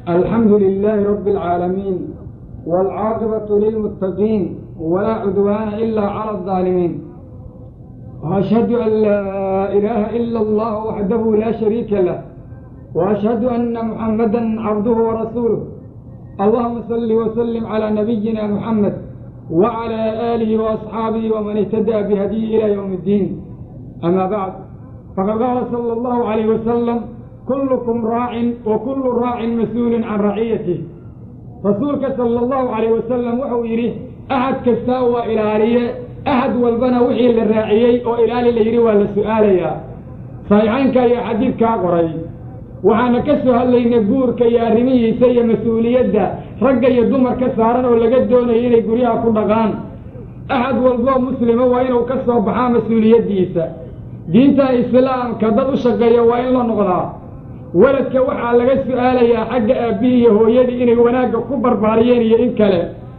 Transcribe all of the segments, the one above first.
الحمد لله رب العالمين والعاقبة للمتقين ولا عدوان إلا على الظالمين وأشهد أن لا إله إلا الله وحده لا شريك له وأشهد أن محمدا عبده ورسوله اللهم صل وسلم على نبينا محمد وعلى آله وأصحابه ومن اهتدى بهديه إلى يوم الدين أما بعد فقد قال صلى الله عليه وسلم كلكم راع وكل راع مسؤول عن رعيته رسولك صلى الله عليه وسلم وحو يري أحد كستا وإلالية أحد والبنا وحي للراعيي وإلالي ليري ولا سؤاليا صحيحانك يا حديث كاقري waxaana ka soo hadlaynay guurka iyo arrimihiisa iyo mas-uuliyadda ragga iyo dumarka saaran oo laga doonayo inay guryaha ku dhaqaan axad walboo muslima waa inuu ka soo baxaa mas-uuliyaddiisa diinta islaamka dad u shaqeeya waa in la noqdaa weladka waxaa laga su-aalayaa xagga aabbihii iyo hooyadii inay wanaagga ku barbaariyeen iyo in kale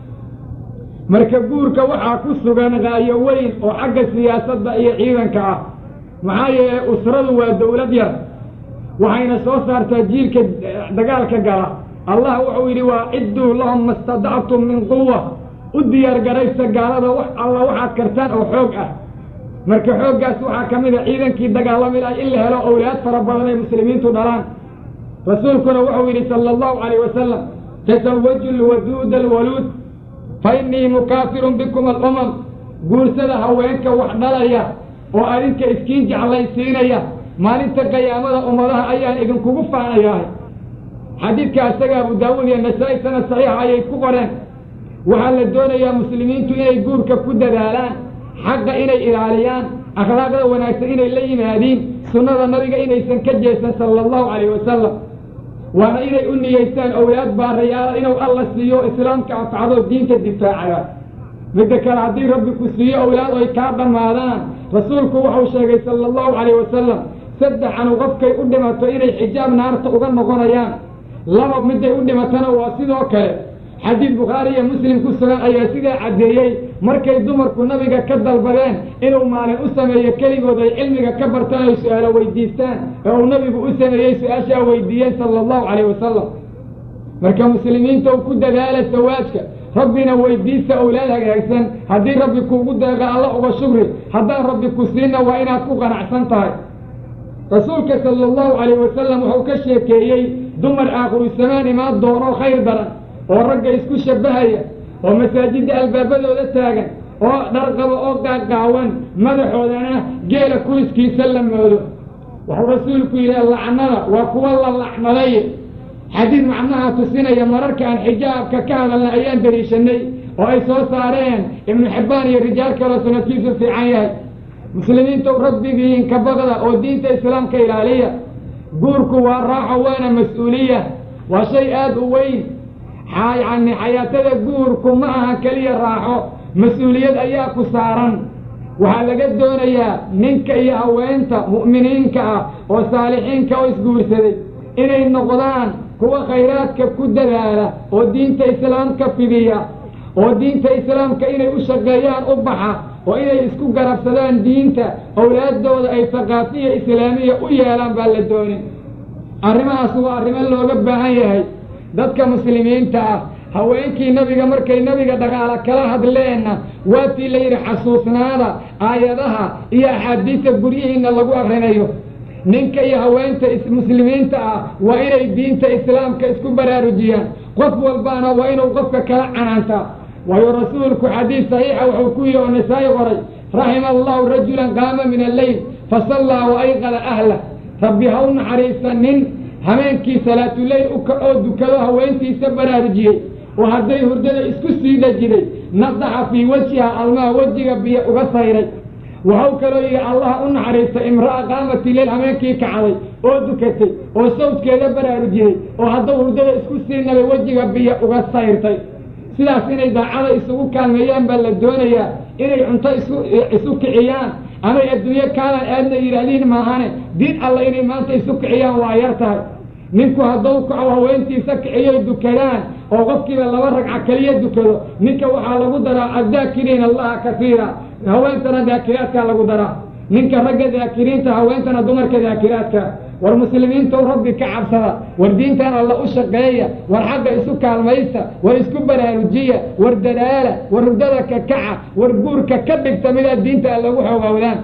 marka guurka waxaa ku sugan qaayo weyn oo xagga siyaasadda iyo ciidanka ah maxaa yeelay usradu waa dowlad yar waxayna soo saartaa jiilka dagaalka gala allah wuxuu yidhi waa cidduu lahum mastadactum min quwa u diyaar garaysta gaalada wax alla waxaad kartaan oo xoog ah marka xooggaas waxaa ka mid a ciidankii dagaalami lahay in la helo owlaad fara badan ay muslimiintu dhalaan rasuulkuna wuxuu yidhi sala allahu calayh wasalam tasawaju lwaduuda alwaluud fa innii mukaafirun bikum alumam guursada haweenka wax dhalaya oo adinka iskiin jeclaysiinaya maalinta qiyaamada ummadaha ayaan idinkugu faanayahay xadiidka isaga abu daawuud iyo nasaa-i sanad saxiixa ayay ku qoreen waxaa la doonayaa muslimiintu inay guurka ku dadaalaan xaqa inay ilaaliyaan akhlaaqda wanaagsan inay la yimaadiin sunnada nabiga inaysan ka jeesan sala allahu calayh wasalam waana inay u niyeystaan owlaad baarayaala inuu alla siiyo islaamka anfacdo diinta difaacada midda kale haddii rabbi ku siiyo owlaad oy kaa dhammaadaan rasuulku wuxuu sheegay sala allahu calayh wasalam saddexanu qofkay u dhimato inay xijaab naarta uga noqonayaan laba midday u dhimatana waa sidoo kale xadiid bukhaari iyo muslim ku sugan ayaa sidaa caddeeyey markay dumarku nabiga ka dalbadeen inuu maalin u sameeyo keligood ay cilmiga ka bartaan ay su-aalo weydiistaan ee uu nabigu u sameeyey su-aashaa weydiiyeen sala allahu calayh wasalam marka muslimiinta u ku dadaala sawaajka rabbina weydiista owlaad hagaagsan haddii rabbi kuugu deeqa alla uga shugri haddaan rabbi ku siinna waa inaad ku qanacsan tahay rasuulka sala allahu calayh wasalam wuxuu ka sheekeeyey dumar aakhiru samaan imaan doono khayr daran oo ragga isku shabbahaya oo masaajidda albaabadooda taagan oo dharqaba oo qaaqaawan madaxoodana geela kuliskiisa la moodo wuxuu rasuulku yidhi lacnada waa kuwa la lacnaday xadiid macnaha tusinaya mararka aan xijaabka ka hadalna ayaan dariishanay oo ay soo saareen ibnu xibbaan iyo rijaal kaloo sanadkiisu fiican yahay muslimiintow rabbigiin ka baqda oo diinta islaamka ilaaliya guurku waa raaxo waana mas-uuliya waa shay aada u weyn yani xayaatada guurku ma aha keliya raaxo mas-uuliyad ayaa ku saaran waxaa laga doonayaa ninka iyo haweenta mu'miniinka ah oo saalixiinka oo isguursaday inay noqdaan kuwa khayraadka ku dadaala oo diinta islaamka fidiya oo diinta islaamka inay u shaqeeyaan u baxa oo inay isku garabsadaan diinta owlaaddooda ay thaqaafiya islaamiya u yeelaan baa la doonin arrimahaas waa arrimo looga baahan yahay dadka muslimiinta ah haweenkii nabiga markay nabiga dhaqaala kala hadleenna waatii la yidhi xasuusnaada aayadaha iyo axaadiista guryihiinna lagu akrinayo ninka iyo haweenta muslimiinta ah waa inay diinta islaamka isku baraarujiyaan qof walbaana waa inuu qofka kala canaantaa waayo rasuulku xadiis saxiixa wuxuu ku yidhi oo nasaa-i qoray raxima allahu rajulan qaama min alleyl fasallaa wa ayqada ahlah rabbi ha u naxariista nin habeenkii salaatuleyl u kacoo dukado haweentiisa baraarujiyey oo hadday hurdada isku sii dhajiday nadaxa fii wajhiha almaha wejiga biyo uga sayray waxau kaloo yidhi allaha u naxariista imra'a qaamati leyl habeenkii kacday oo dukatay oo sawdkeeda baraarujiyey oo hadduu hurdada isku sii nabay wejiga biyo uga sayrtay sidaas inay daacada isugu kaalmeeyaan baa la doonayaa inay cunto isu isu kiciyaan amay adduunyo kaalan aadna yidhaahdiin maahane diin alla inay maanta isu kiciyaan waa yar tahay ninku hadduu kaco haweentiisa kiciyoy dukadaan oo qofkiiba laba ragca keliya dukado ninka waxaa lagu daraa addaakiriina allaha kasiira haweentana daakiraadkaa lagu daraa ninka ragga daakiriinta haweentana dumarka daakiraadka war muslimiintow rabbi ka cabsada war diintan alla u shaqeeya war xagga isu kaalmaysta war isku baraarujiya war dadaala war hurdada ka kaca war guurka ka dhigta midaad diinta alla ugu xoogowdaan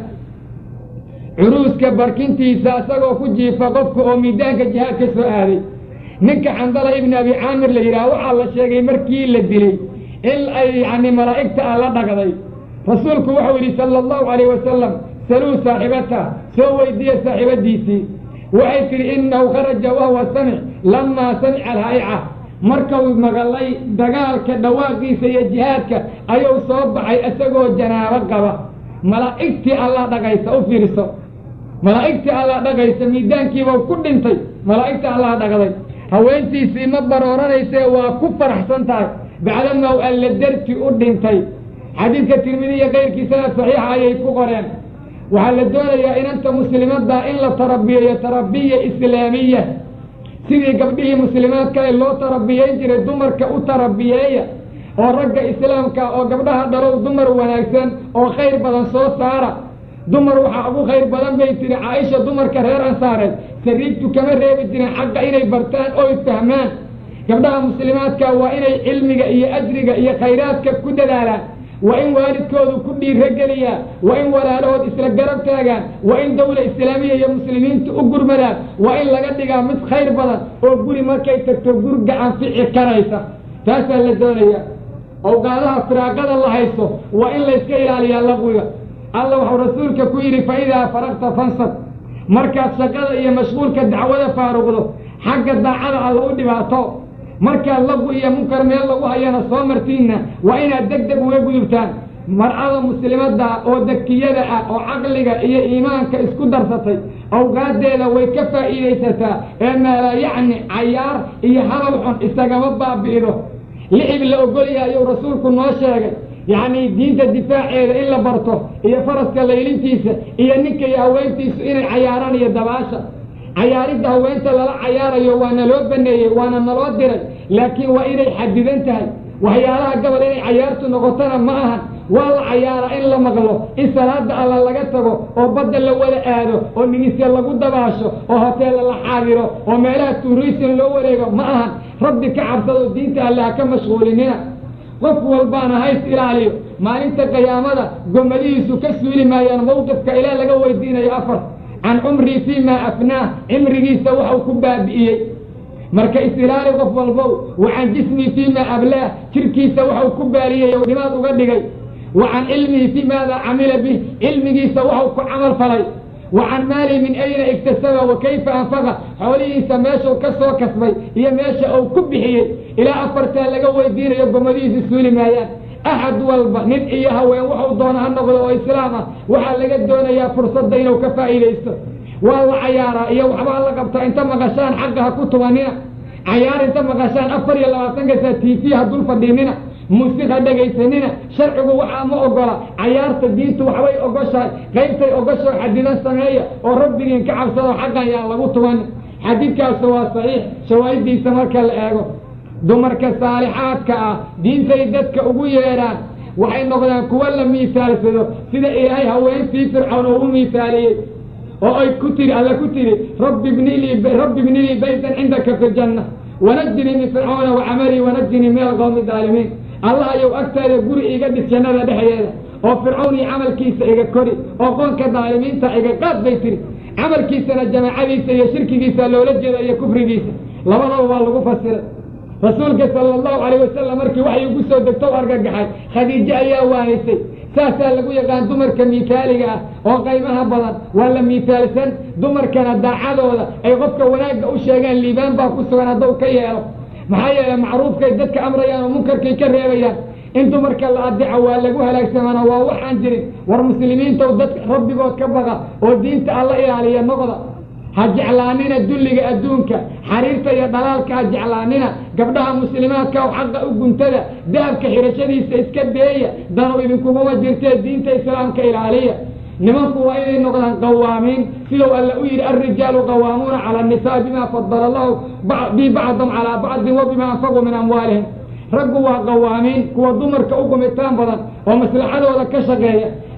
curuuska barkintiisa isagoo ku jiifa qofka oo miidaanka jihaad ka soo aaday ninka xandala ibni abi caamir la yidhaha waxaa la sheegay markii la dilay in ay yacni malaa'igta ah la dhagday rasuulku wuxuu yidhi sala allahu calayh wasalam saluu saaxibata soo weydiiya saaxiibadiisii waxay tidhi innahu kharaja wahuwa samic lamaa samica alhaa'ica markuu maqalay dagaalka dhawaaqiisa iyo jihaadka ayuu soo baxay isagoo janaabo qaba malaa'igtii allaa dhagaysa u fiiriso malaa'igtii allaa dhagaysa miidaankiibau ku dhintay malaa'igta allaa dhagday haweentiisii ma barooranayse waa ku faraxsan tahay bacdamaw alla darti u dhintay xadiidka tirmidi iyo kayrkiisana saxiixa ayay ku qoreen waxaa la doonayaa inanta muslimadda in la tarabiyeeyo tarabiya islaamiya sidii gabdhihii muslimaadkale loo tarabiyeyn jiray dumarka u tarabiyeeya oo ragga islaamka oo gabdhaha dhalow dumar wanaagsan oo khayr badan soo saara dumar waxaa ugu khayr badan bay tihi caaisha dumarka reer ansaareed sariigtu kama reebi jirin xaqa inay bartaan oy fahmaan gabdhaha muslimaadka waa inay cilmiga iyo ajriga iyo khayraadka ku dadaalaan waa in waalidkoodu ku dhiirogeliyaa waa in walaalahood isla garab taagaan waa in dawla islaamiya iyo muslimiintu u gurmadaan waa in laga dhigaa mid khayr badan oo guri markay tagto gur gacan fici karaysa taasaa la doonaya awqaadaha firaaqada la haysto waa in layska ilaaliyaa laqwiga alla waxuu rasuulka ku yidhi fa idaa faraqta fansab markaad shaqada iyo mashquulka dacwada faaruqdo xagga daacada alla u dhibaato markaad lagu iyo munkar meel lagu hayana soo martiinna waa inaad deg deg uga gudubtaan mar'ada muslimadda oo dakiyada ah oo caqliga iyo iimaanka isku darsatay awqaadeeda way ka faa'iidaysataa ee meela yacni cayaar iyo hadal xun isagama baabi'ido licib la ogolyaha ayuu rasuulku noo sheegay yacni diinta difaaceeda in la barto iyo faraska laylintiisa iyo ninka iyo haweentiisu inay cayaaraan iyo dabaasha cayaaridda haweenta lala cayaarayo waa naloo baneeyey waana naloo diray laakiin waa inay xadidan tahay waxyaalaha gabal inay cayaartu noqotona ma ahan waa la cayaaraa in la maqlo in salaada alla laga tago oo badda la wada aado oo nigisya lagu dabaasho oo hoteella la xaadiro oo meelaha tuurisin loo wareego ma ahan rabbi ka cabsado diinta alle ha ka mashquulinina qof walbaana hays ilaaliyo maalinta qiyaamada gomadihiisu ka suuli maayaan mawqifka ilaa laga weydiinayo afar can cumrii fii maa afnaah cimrigiisa waxau ku baabi'iyey marka is-ilaali qof walbow wa can jismii fii maa ablaah jirkiisa waxau ku baaliyey oo dhimaad uga dhigay wa can cilmihi fii maada camila bih cilmigiisa waxau ku camal falay wa can maalihi min ayna iktasaba wa kayfa anfaqa xoolihiisa meeshuu ka soo kasbay iyo meesha uu ku bixiyey ilaa afartaa laga weydiinayo gomadihiisa suuli maayaan axad walba nin iyo haween waxuu doona ha noqdo oo islaam ah waxaa laga doonayaa fursadda inuu ka faa'iidaysto waa la cayaaraa iyo waxbaa la qabtaa inta maqashaan xaqa ha ku tubanina cayaar inta maqashaan afar iyo labaatanka saa t v ha dul fadhiinina musiq ha dhegaysanina sharcigu waxaa ma ogola cayaarta diintu waxbay ogoshahay qaybtay ogoshaho xadidan sameeya oo rabbigiin ka cabsado xaqan yaan lagu tubanin xadiidkaas waa saxiix shawaahidiisa marka la eego dumarka saalixaadka ah diintay dadka ugu yeedhaan waxay noqdaan kuwa la miisaalsado sida ilaahay haweentii fircoon oo u miisaaliyey oo ay ku tiri alla ku tiri rabbi bnilii rabbi bnilii baytan cindaka fi ljanna wanajinii min fircoona wacamalii wanajinii min alqowmi daalimiin allah ayou agtaada guri iga dhis jannada dhexdeeda oo fircown iyo camalkiisa iga kori oo qoonka daalimiinta iga qaad bay tiri camalkiisana jamaacadiisa iyo shirkigiisa loola jeeda iyo kufrigiisa labadaba waa lagu fasiray rasuulka sala allahu calayh wasalam markii waxay ugu soo degto u argagaxay khadiijo ayaa waanisay saasaa lagu yaqaan dumarka miitaaliga ah oo qaymaha badan waa la miitaalsan dumarkana daacadooda ay qofka wanaagga u sheegaan liibaan baa ku sugan hadduu ka yeelo maxaa yeele macruufkay dadka amrayaan oo munkarkay ka reebayaan in dumarka la adeeco waa lagu halaagsamana waa waxaan jirin war muslimiintaw dad rabbigood ka baqa oo diinta alla ilaaliya noqda ha jeclaanina dulliga adduunka xariirta iyo dhalaalka ha jeclaanina gabdhaha muslimaadka oo xaqa u guntada dahabka xirashadiisa iska beeya danu idinkuguma jirtee diinta islaamka ilaaliya nimanku waa inay noqdaan qawaamiin sidau alla u yidhi alrijaalu qawaamuuna cala annisaa bima fadala allahu bi bacdum calaa bacdin wa bima anfaquu min amwaalihim raggu waa qawaamiin kuwa dumarka u gumitaan badan oo maslaxadooda ka shaqeeya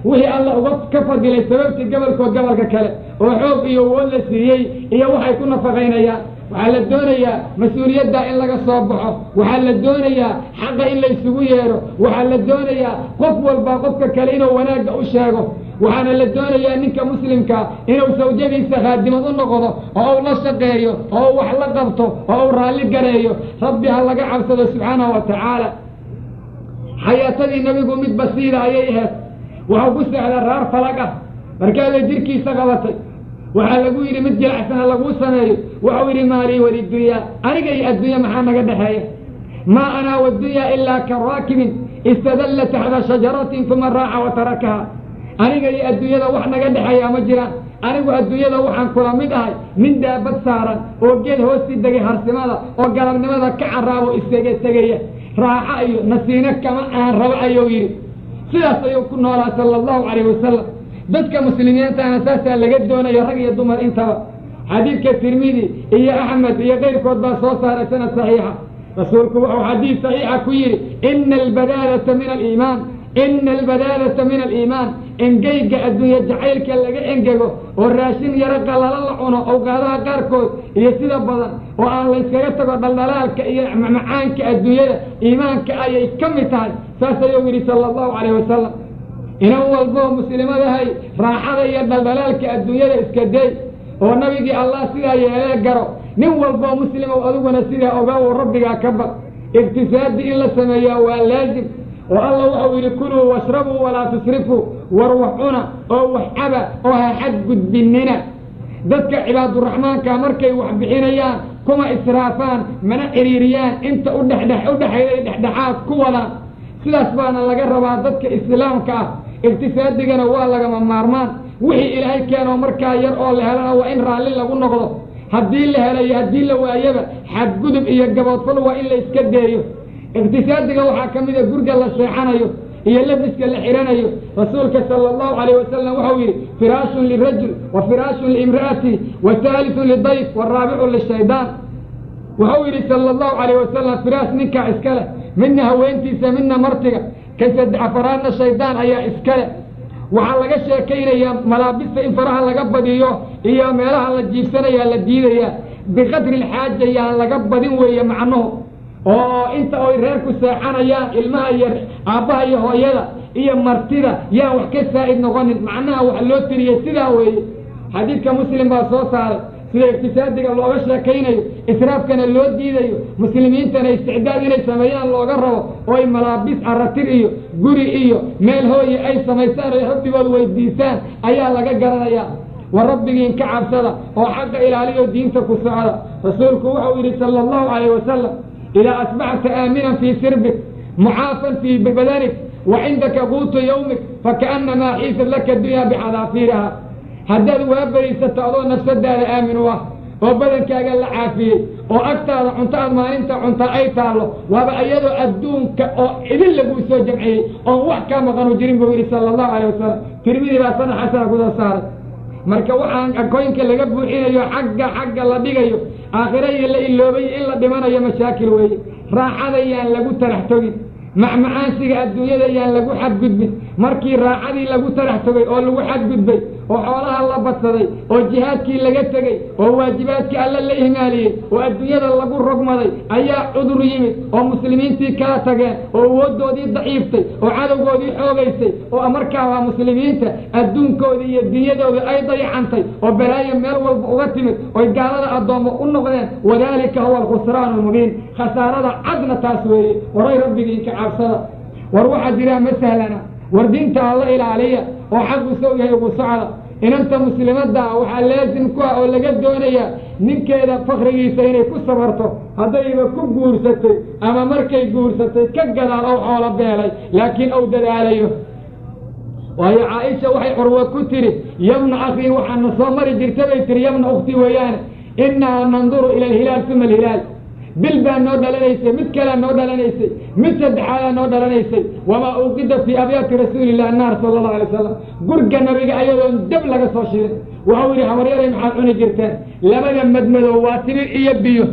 wixii alla uga ka fadilay sababtii gobolkood gobolka kale oo xoog iyo wood la siiyey iyo waxay ku nafaqaynayaan waxaa la doonayaa mas-uuliyaddaa in laga soo baxo waxaa la doonayaa xaqa in la isugu yeedho waxaa la doonayaa qof walba qofka kale inuu wanaagga u sheego waxaana la doonayaa ninka muslimka inuu sawjadiisa khaadimad u noqdo oo uu la shaqeeyo oo uu wax la qabto oo uu raalli gareeyo rabbi ha laga cabsado subxaanahu wa tacaala xayaatadii nabigu mid basiida ayay ahayd waxuu ku socdaa raar falag ah markaabay jirkiisa qabatay waxaa lagu yidhi mid jilacsana laguu sameeyo waxau yidhi maalii walidunyaa aniga iyo addunya maxaa naga dhexeeya maa anaa waddunyaa ilaa ka raakibin istadalla taxta shajaratin uma raaca wa tarakaha aniga iyo adduunyada wax naga dhexeeya ma jiraan anigu adduunyada waxaan kula mid ahay nin daabad saaran oo geed hoosii degay harsimada oo galabnimada ka carraabo isaga tegaya raaxa iyo nasiino kama aan rabo ayuu yidhi sidaas ayuu ku noolaa sala allahu calayh wasalam dadka muslimiintana saasaa laga doonayo rag iyo dumar intaba xadiidka tirmidi iyo axmed iyo keyrkood baa soo saaray sanad saxiixa rasuulku wuxuu xadiid saxiixa ku yidhi ina albadaadata min aliimaan ina albadaadata min aliimaan engeyga adduunye jacaylka laga engego oo raashin yaro qalala la cuno awqaadaha qaarkood iyo sida badan oo aan layskaga tago dhaldhalaalka iyo macaanka adduunyada iimaanka ayay ka mid tahay saas ayuu yidhi sala allahu calayh wasalam inan walboo muslimadahay raaxada iyo dhaldhalaalka adduunyada iska day oo nabigii allah sidaa yeelee garo nin walboo muslimow adiguna sidaa ogaw rabbigaa ka baq iqtisaadi in la sameeyaa waa laazim oo alla wuxuu yidhi kuluu washrabuu walaa tusrifuu war wax cuna oo wax caba oo ha xadgudbinina dadka cibaaduraxmaanka markay wax bixinayaan kuma israafaan mana ciriiriyaan inta udhedhe udhexayday dhexdhexaad ku wadaan sidaas baana laga rabaa dadka islaamka ah iqtisaadigana waa lagama maarmaan wixii ilaahay keenoo markaa yar oo la helana waa in raalli lagu noqdo haddii la helayo haddii la waayaba xadgudub iyo gaboodfal waa in la iska deeyo iqtisaadiga waxaa ka mida gurga la seexanayo iyo labiska la xihanayo rasuulka sala allahu calayh wasalam waxau yidhi firaashun lirajul wa firaashun liimra'ati wa haalitun lidayf waraabicu lishaydaan wuxuu yidhi sala allahu calayh wasalam firaash ninkaa iska leh midna haweentiisa midna martiga ka saddex afaraadna shaydaan ayaa iska leh waxaa laga sheekaynayaa malaabista in faraha laga badiyo iyo meelaha la jiibsanayaa la diidayaa biqadri lxaaja yaan laga badin weeye macnuhu oo inta oy reerku seexanayaan ilmaha iyo aabbaha iyo hooyada iyo martida yaan wax ka saa'id noqonin macnaha wax loo tiriyey sidaa weeye xadiidka muslim baa soo saaray sida iqtisaadiga looga sheekaynayo israafkana loo diidayo muslimiintana isticdaad inay sameeyaan looga rabo oo ay malaabis aratir iyo guri iyo meel hooye ay samaystaan oy rabbigood weydiisaan ayaa laga garanayaa wa rabbigiin ka cabsada oo xaqa ilaaliyo diinta ku socda rasuulku wuxuu yidhi sala allahu calayh wasalam idaa asbaxta aaminan fii sirbik mucaafan fii badanik wa cindaka quutu yawmik fakaannamaa xiisad laka dunyaa bixadaafiiriha haddaad waa berisato adoo nafsadaada aamin u ah oo badankaaga la caafiyey oo agtaada cunto aad maalinta cuntaa ay taallo waaba iyadoo adduunka oo idin laguu soo jamciyey oon wax kaa maqanu jirin buu yidhi sala allahu calayh wasalam tirmidi baa sana xasana kusoo saaray marka waxaan akooyinka laga buuxinayo xagga xagga la dhigayo aakhira iyo la iloobay in la dhimanayo mashaakil weeye raaxada yaan lagu tarax togin macmacaansiga adduunyada yaan lagu xadgudbin markii raaxadii lagu tarax togay oo lagu xadgudbay oo xoolaha la badsaday oo jihaadkii laga tegey oo waajibaadkii alle la ihmaaliyey oo adduunyada lagu rogmaday ayaa cudur yimid oo muslimiintii kala tageen oo awooddoodii daciiftay oo cadowgoodii xoogaysay oo markaa waa muslimiinta adduunkoodii iyo dunyadoodii ay dayacantay oo balaayo meel walba uga timid oy gaalada addoommo u noqdeen wadaalika huwa alkhusraanu lmubiin khasaarada cadna taas weeye waray rabbigiin ka cabsada war waxaa jiraa ma sahlana war diinta alla ilaaliya oo xaq u sow yahay ugu socda inanta muslimadda ah waxaa laasim ku ah oo laga doonayaa ninkeeda fakrigiisa inay ku sabarto haddayba ku guursatay ama markay guursatay ka gadaal ow xoolo beelay laakiin ou dadaalayo waayo caaisha waxay curwa ku tidhi yabna akhii waxaana soo mari jirta bay tihi yabna ukhti weeyaane innaa nanduru ila alhilaal uma alhilaal bil baa noo dhalanaysay mid kalea noo dhalanaysay mid saddexaadaa noo dhalanaysay wamaa uqida fii abyaati rasuulilah naar sala allahu alay wasalam gurga nabiga ayadoon dab laga soo shirin waxau yidhi habaryaday maxaad cuni jirteen labada madmadow waa timir iyo biyo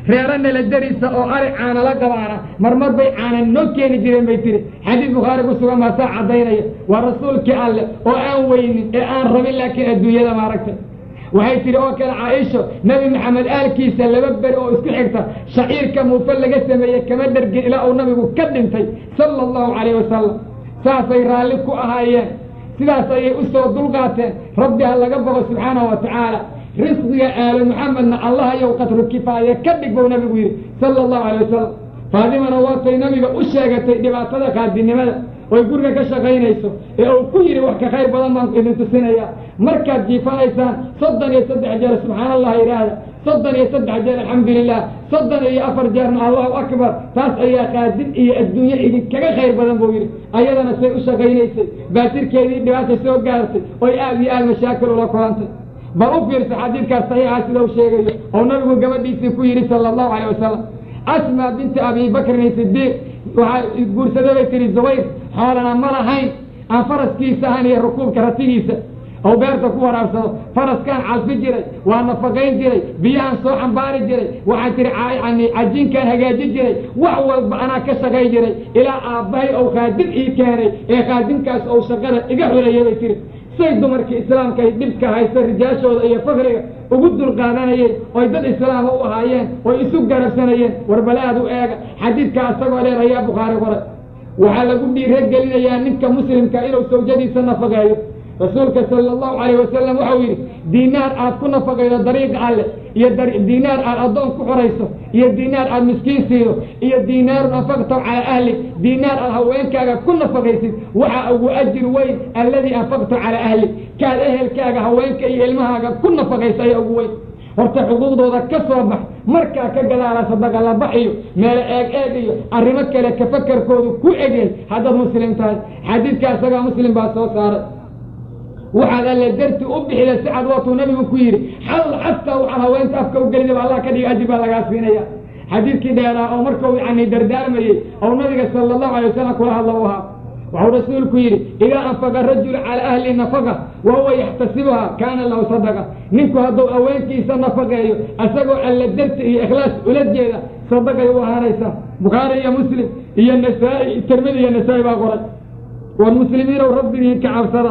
reero nala dariisa oo ari caana la qabaana marmar bay caana noo keeni jireen bay tiri xadiis bukhaari ku sugan baa saa caddaynaya waa rasuulkii alleh oo aan weynin ee aan rabin laakiin adduunyada maaragtay waxay tihi oo kale caaisho nebi maxamed aalkiisa laba beri oo isku xigta shaciirka muufe laga sameeyey kama dhergin ilaa uu nabigu ka dhintay sala allahu calayh wasalam saasay raalli ku ahaayeen sidaas ayay u soo dulqaateen rabbi ha laga boqo subxaanahu wa tacaala risqiga aalo maxamedna allah yow qadru kifaaya ka dhig bou nabigu yidhi sala allahu alay wasalam faadimana waatay nabiga u sheegatay dhibaatada kaadinimada oy guriga ka shaqaynayso ee uu ku yidhi wax ka khayr badan baan idin tusinayaa markaad jiifanaysaan soddon iyo saddex jeer subxaana allah yidhaahda soddon iyo saddex jeer alxamdulilah soddon iyo afar jeerna allahu akbar taas ayaa qaadin iyo adduunye idinkaga khayr badan buu yidhi ayadana say u shaqaynaysay baatirkeedii dhibaata soo gaartay oy aad iyo aad mashaakil ula kulantay bal u fiirsa xadiidkaas saxiixa sida uu sheegayo oo nabigu gabadhiisii ku yidhi sala allahu calayh wasalam asma binti abi bakrin sidiiq waxaa guursaday bay tihi zubayr xoolana ma lahayn aan faraskiisa ahan iyo rukuubka ratigiisa oo beerta ku waraabsado faraskaan calfi jiray waa nafaqayn jiray biyahaan soo xambaari jiray waxaan tihi yani cajiinkaan hagaaji jiray wax walba anaa ka shaqay jiray ilaa aabbahay ou khaadim ii keenay ee khaadimkaas ou shaqada iga xuleeyay bay tihi say dumarkii islaamka ay dhibka haysta rijaashooda iyo fakriga ugu dulqaadanayeen oy dad islaama u ahaayeen oy isu garabsanayeen warbalaad u eega xadiidkaa isagoo dheer ayaa bukhaari qoray waxaa lagu dhiiro gelinayaa ninka muslimka inuu sawjadiisa nafaqeeyo rasuulka sala allahu calayh wasalam waxau yidhi diinaar aad ku nafaqaydo dariiqa alle iyo diinaar aad addoon ku xorayso iyo diinaar aad miskiin siido iyo diinaarun anfaqtaw calaa ahli diinaar aad haweenkaaga ku nafaqaysid waxaa ugu ajir weyn alladii anfaqtaw calaa ahli kaad ehelkaaga haweenka iyo ilmahaaga ku nafaqaysa ayaa ugu weyn horta xuquuqdooda ka soo bax markaa ka gadaala sadaqa la bax iyo meelo eeg eeg iyo arrimo kale kafakarkoodu ku egyahay haddaad muslim tahay xadiidka isagaa muslim baa soo saaray waxaad alle darti u bixida si cad waatuu nabigu ku yidhi xal xataa waxaad haweenta afka u gelidaba allah ka dhiga ajir baa lagaa siinaya xadiidkii dheeraa oo markau yani dardaarmayey oo nabiga sala allahu alay wasalam kula hadla u ahaa waxuu rasuulku yidhi idaa anfaqa rajulu calaa ahli nafaqa wa huwa yaxtasibuha kaana lahu sadaqa ninku hadduu haweenkiisa nafaqeeyo isagoo alle darti iyo ikhlaas ula jeeda sadaqay u ahaanaysaa bukhaari iyo muslim iyo nasaa-i tirmidi iyo nasaa-i baa qoray walmuslimiinow rabbigiin ka cabsada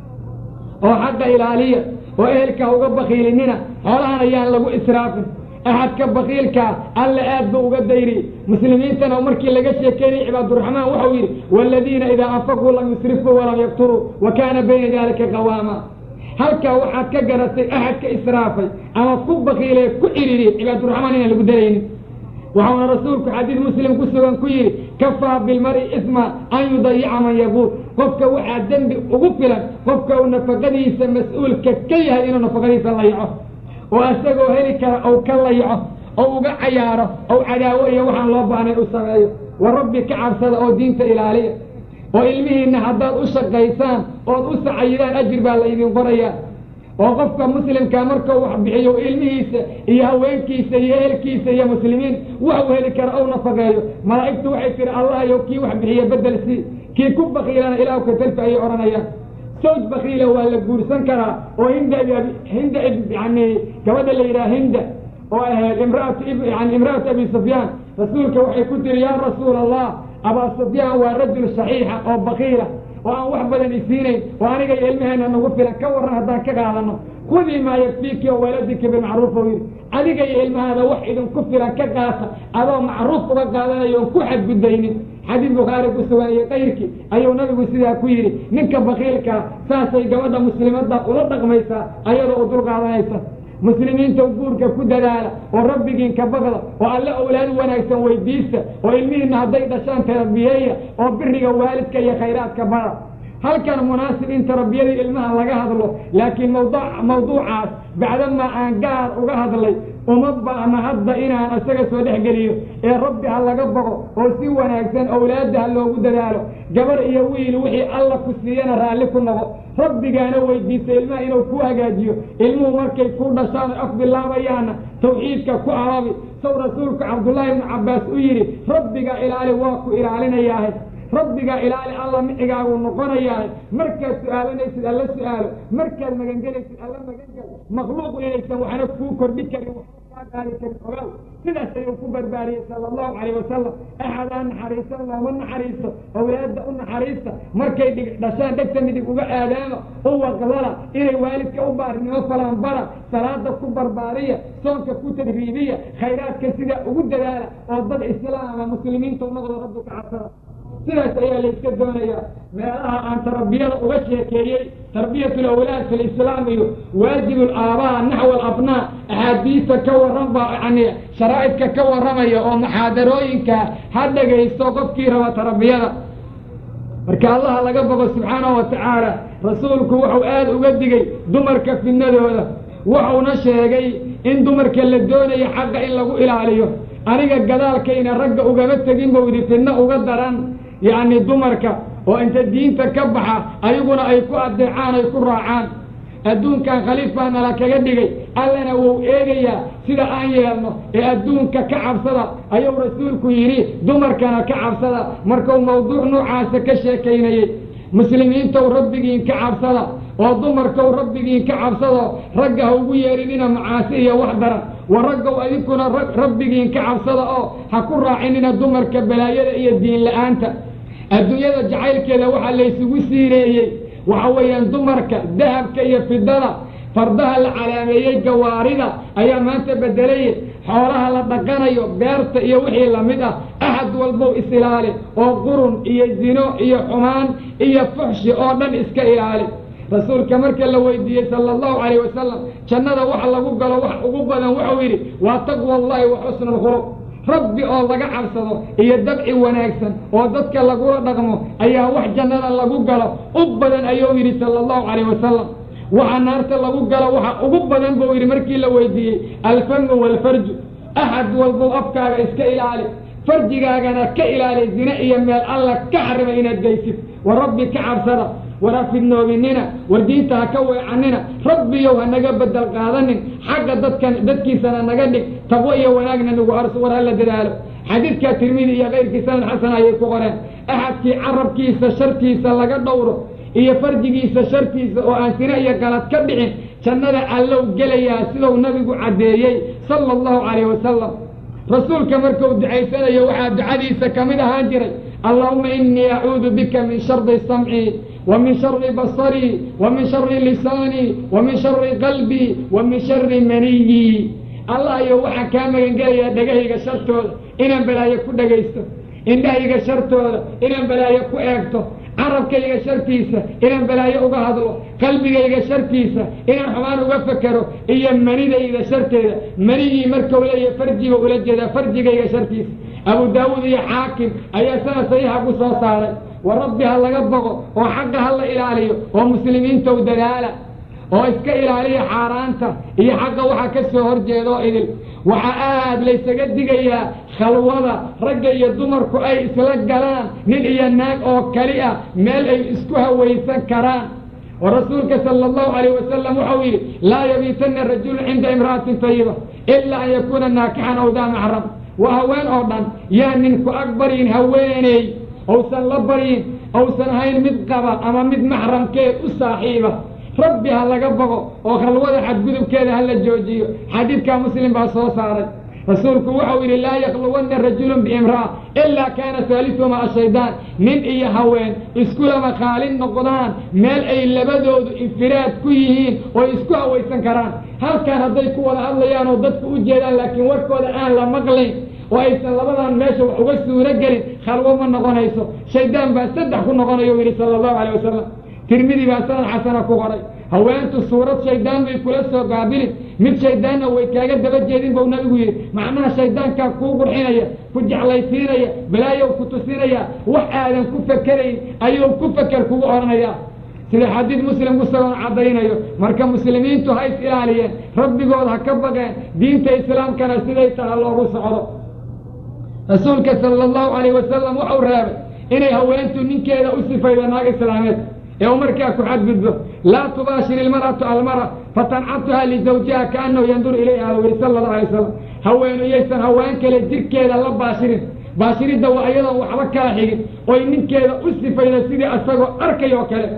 oo xaqa ilaaliya oo ehelka uga bakiilinina xoolahan ayaan lagu israafin axadka bakiilkaa alla aad buu uga dayriyey muslimiintana markii laga sheekeynayay cibaaduraxmaan waxau yidhi waaladiina idaa anfaquu lam yusrifuu walam yaqturuu wa kaana bayna daalika qawaama halkaa waxaad ka garatay axadka israafay ama ku bakiilay ku cidhiriyey cibaaduraxmaan inaan lagu daraynin waxauna rasuulku xadiid muslim ku sugan ku yidhi kafaa bilmari isma an yudayica man yaquul qofka waxaa dembi ugu filan qofka uu nafaqadiisa mas-uulka ka yahay inuu nafaqadiisa layaco oo isagoo heli kara ou ka layaco oo uga cayaaro ou cadaawo iyo waxaan loo baahnay u sameeyo wa rabbi ka cabsada oo diinta ilaaliya oo ilmihiinna haddaad u shaqaysaan ood u sacayidaan ajir baa la idin qorayaa oo qofka muslimkaa markau wax bixiyo ilmihiisa iyo haweenkiisa iyo ehelkiisa iyo muslimiin waxuu heli kara ou nafaqeeyo malaa'igtu waxay tihi allahayow kii wax bixiya bedel sii kii ku bakiilana ilaah katalfi ayay odhanayaan sawj bakiila waa la guursan karaa oo hinda hinda yani gabadha la yidhaha hinda oo ahayd imraatu yani imra'atu abi sufyaan rasuulka waxay ku tiri yaa rasuula allah abaa sufyaan waa rajul saxiixa oo bakiila oo aan wax badan isiinayn oo aniga iyo ilmaheena nagu filan ka warran haddaan ka qaadano khudii maa yakfiiki oo waladika bilmacruuf ou yidhi adiga iyo ilmahaada wax idinku filan ka qaata adoo macruuf uga qaadanayo oon ku xadgudbaynin xadiid bukhaari ku sugan iyo kayrkii ayuu nabigu sidaa ku yidhi ninka bakiilkaa saasay gabadha muslimadda ula dhaqmaysaa ayadoo u dul qaadanaysa muslimiinta guurka ku dadaala oo rabbigiin ka baqda oo alle owlaad wanaagsan weydiista oo ilmihiinna hadday dhashaan tarabiyeeya oo biriga waalidka iyo khayraadka bada halkan munaasib in tarbiyadii ilmaha laga hadlo laakiin mawdu mawduucaas bacdamaa aan gaar uga hadlay uma baahna hadda inaan isaga soo dhex geliyo ee rabbi ha laga boqo oo si wanaagsan owlaadda ha loogu dadaalo gabar iyo wiil wixii alla ku siiyana raalli ku noqo rabbigaana weydiista ilmaha inuu ku hagaajiyo ilmuhu markay ku dhashaan af bilaabayaana tawxiidka ku arabi sow rasuulku cabdullaahi ibnu cabbaas u yidhi rabbiga ilaali waa ku ilaalinayaahe rabbigaa ilaali alla micigaagu noqonayaahe markaad su-aalanaysid alla su-aalo markaad magangelaysid alla magangel makhluuq inaysan waxna kuu kordhi karin qaadi karin ogow sidaas ayuu ku barbaariyey sala allahu calayh wasalam axadaa naxariisan looma naxariisto awlaadda u naxariista markay dhig dhashaan dhegta midig uga aadaama u waqlala inay waalidka u baarinimo falaan bara salaada ku barbaariya soonka ku tadriibiya khayraadka sidaa ugu dadaala oo dad islaama muslimiinta noqdo rabbi ka cabsada sidaas ayaa layska doonayaa meelaha aan tarbiyada uga sheekeeyey tarbiyat lawlaad fi lislaam iyo waajib alaabaa naxw alabnaa axaadiista ka warran baa yani sharaa'idka ka warramaya oo muxaadarooyinka ha dhagaysto qofkii raba tarbiyada marka allaha laga bogo subxaanahu wa tacaala rasuulku wuxuu aada uga digay dumarka fidnadooda wuxuuna sheegay in dumarka la doonayo xaqa in lagu ilaaliyo aniga gadaalkayna ragga ugama tegin buu yidhi fidno uga daran yacni dumarka oo inta diinta ka baxa ayaguna ay ku adeecaan ay ku raacaan adduunkan khaliif baa nala kaga dhigay allana wuu eegayaa sida aan yeelno ee adduunka ka cabsada ayuu rasuulku yidhi dumarkana ka cabsada markuu mawduuc noocaasa ka sheekaynayey muslimiintow rabbigiin ka cabsada oo dumarkow rabbigiin ka cabsado ragga ha ugu yeedhinina macaasi iyo wax daran wa raggow adinkuna rabbigiin ka cabsada oo ha ku raacinina dumarka balaayada iyo diin la-aanta adduunyada jacaylkeeda waxaa laysugu siireeyey waxa weeyaan dumarka dahabka iyo fidada fardaha la calaameeyey gawaarida ayaa maanta bedelaya xoolaha la dhaqanayo beerta iyo wixii lamid ah axad walbow is-ilaali oo qurun iyo zino iyo xumaan iyo fuxshi oo dhan iska ilaali rasuulka marka la weydiiyey sala allahu calayh wasalam jannada waxa lagu galo wax ugu badan wuxuu yidhi waa taqwa allahi wa xusnu lkhuluq rabbi oo laga cabsado iyo dabci wanaagsan oo dadka lagula dhaqmo ayaa wax jannada lagu galo u badan ayuu yidhi sala allahu calayh wasalam waxa naarta lagu galo waxa ugu badan buu yidhi markii la weydiiyey alfamu waalfarju axad walbow afkaaga iska ilaali farjigaagana ka ilaali zine iyo meel alla ka xarima inaad geysid wa rabbi ka cabsada war hafidnoobinina war diinta ha ka weecanina rabbiyow ha naga bedel qaadanin xagga dadkan dadkiisana naga dhig taqwo iyo wanaagna nagu arso war hala dadaalo xadiidka tirmidi iyo keyrkii sanad xasan ayay ku qoreen axadkii carabkiisa shartiisa laga dhowro iyo farjigiisa shartiisa oo aan sine iyo galad ka dhicin jannada allow gelayaa siduu nabigu caddeeyey sala allahu calayh wasalam rasuulka markuu ducaysanayo waxaa ducadiisa ka mid ahaan jiray allahuma inii acuudu bika min shardi samci wa min shari basarii wa min shari lisaanii wa min shari qalbii wa min shari maniyi allah iyo waxaan kaa magangelayaa dhegahayga shartooda inaan balaayo ku dhegaysto indhahayga shartooda inaan balaayo ku eegto carabkayga shartiisa inaan balaayo uga hadlo qalbigayga shartiisa inaan xumaan uga fekero iyo manidayda sharteeda manigii markau leeya farjiba ula jeedaa farjigayga shartiisa abu daawuud iyo xaakim ayaa sanad saxiixa ku soo saaray wa rabbi ha laga boqo oo xaqa ha la ilaaliyo oo muslimiintow dadaala oo iska ilaaliya xaaraanta iyo xaqa waxa ka soo horjeeda oo idil waxaa aad laysaga digayaa khalwada ragga iyo dumarku ay isla galaan nin iyo naag oo kali ah meel ay isku hawaysan karaan oo rasuulka sala allahu calayh wasalam waxau yidhi laa yabiitanna rajulu cinda imra'atin tayiba ilaa an yakuuna naakixan aw daa maxram waa haween oo dhan yaa ninku ag baryin haweeney ousan la baryin ousan ahayn mid qaba ama mid maxramkeed u saaxiiba rabbi ha laga boqo oo khalwada xadgudubkeeda ha la joojiyo xadiidkaa muslim baa soo saaray rasuulku wuxuu yidhi laa yakluwanna rajulun biimra'a ilaa kaana haalisuhuma ashaydaan nin iyo haween iskulama khaalin noqdaan meel ay labadoodu infiraad ku yihiin oo isku hawaysan karaan halkan hadday ku wada hadlayaan oo dadku u jeedaan laakiin warkooda aan la maqlayn oo aysan labadan meesha wax uga suuro gelin khalwo ma noqonayso shaydaan baa saddex ku noqonayo u yidhi sala allahu calayh wasalam tirmidi baa sanad xasana ku qoray haweentu suurad shaydaan bay kula soo gaabilin mid shayddaanna way kaaga daba jeedin buu nabigu yidhi macnaha shayddaankaa kuu qurxinaya ku jeclaysiinaya balaayow ku tusinaya wax aadan ku fekerayn ayuu ku feker kugu odhanayaa sida xadiid muslim ku sagoon caddaynayo marka muslimiintu ha is ilaaliyeen rabbigood ha ka baqeen diinta islaamkana siday taha loogu socdo rasuulka sala allahu calayh wasalam waxau reebay inay haweentu ninkeeda u sifaydo naag islaameed ee u markaa ku xadgudbo laa tubaashir ilmar'atu almara fatancatuha lizawjiha kaanahu yanduru ilayha u yihi sala allahu alay wasalam haweenu yaysan haween kale jirkeeda la baashirin baashiridda waa iyadoon waxba kala xigin oy ninkeeda u sifaydo sidii asagoo arkay oo kale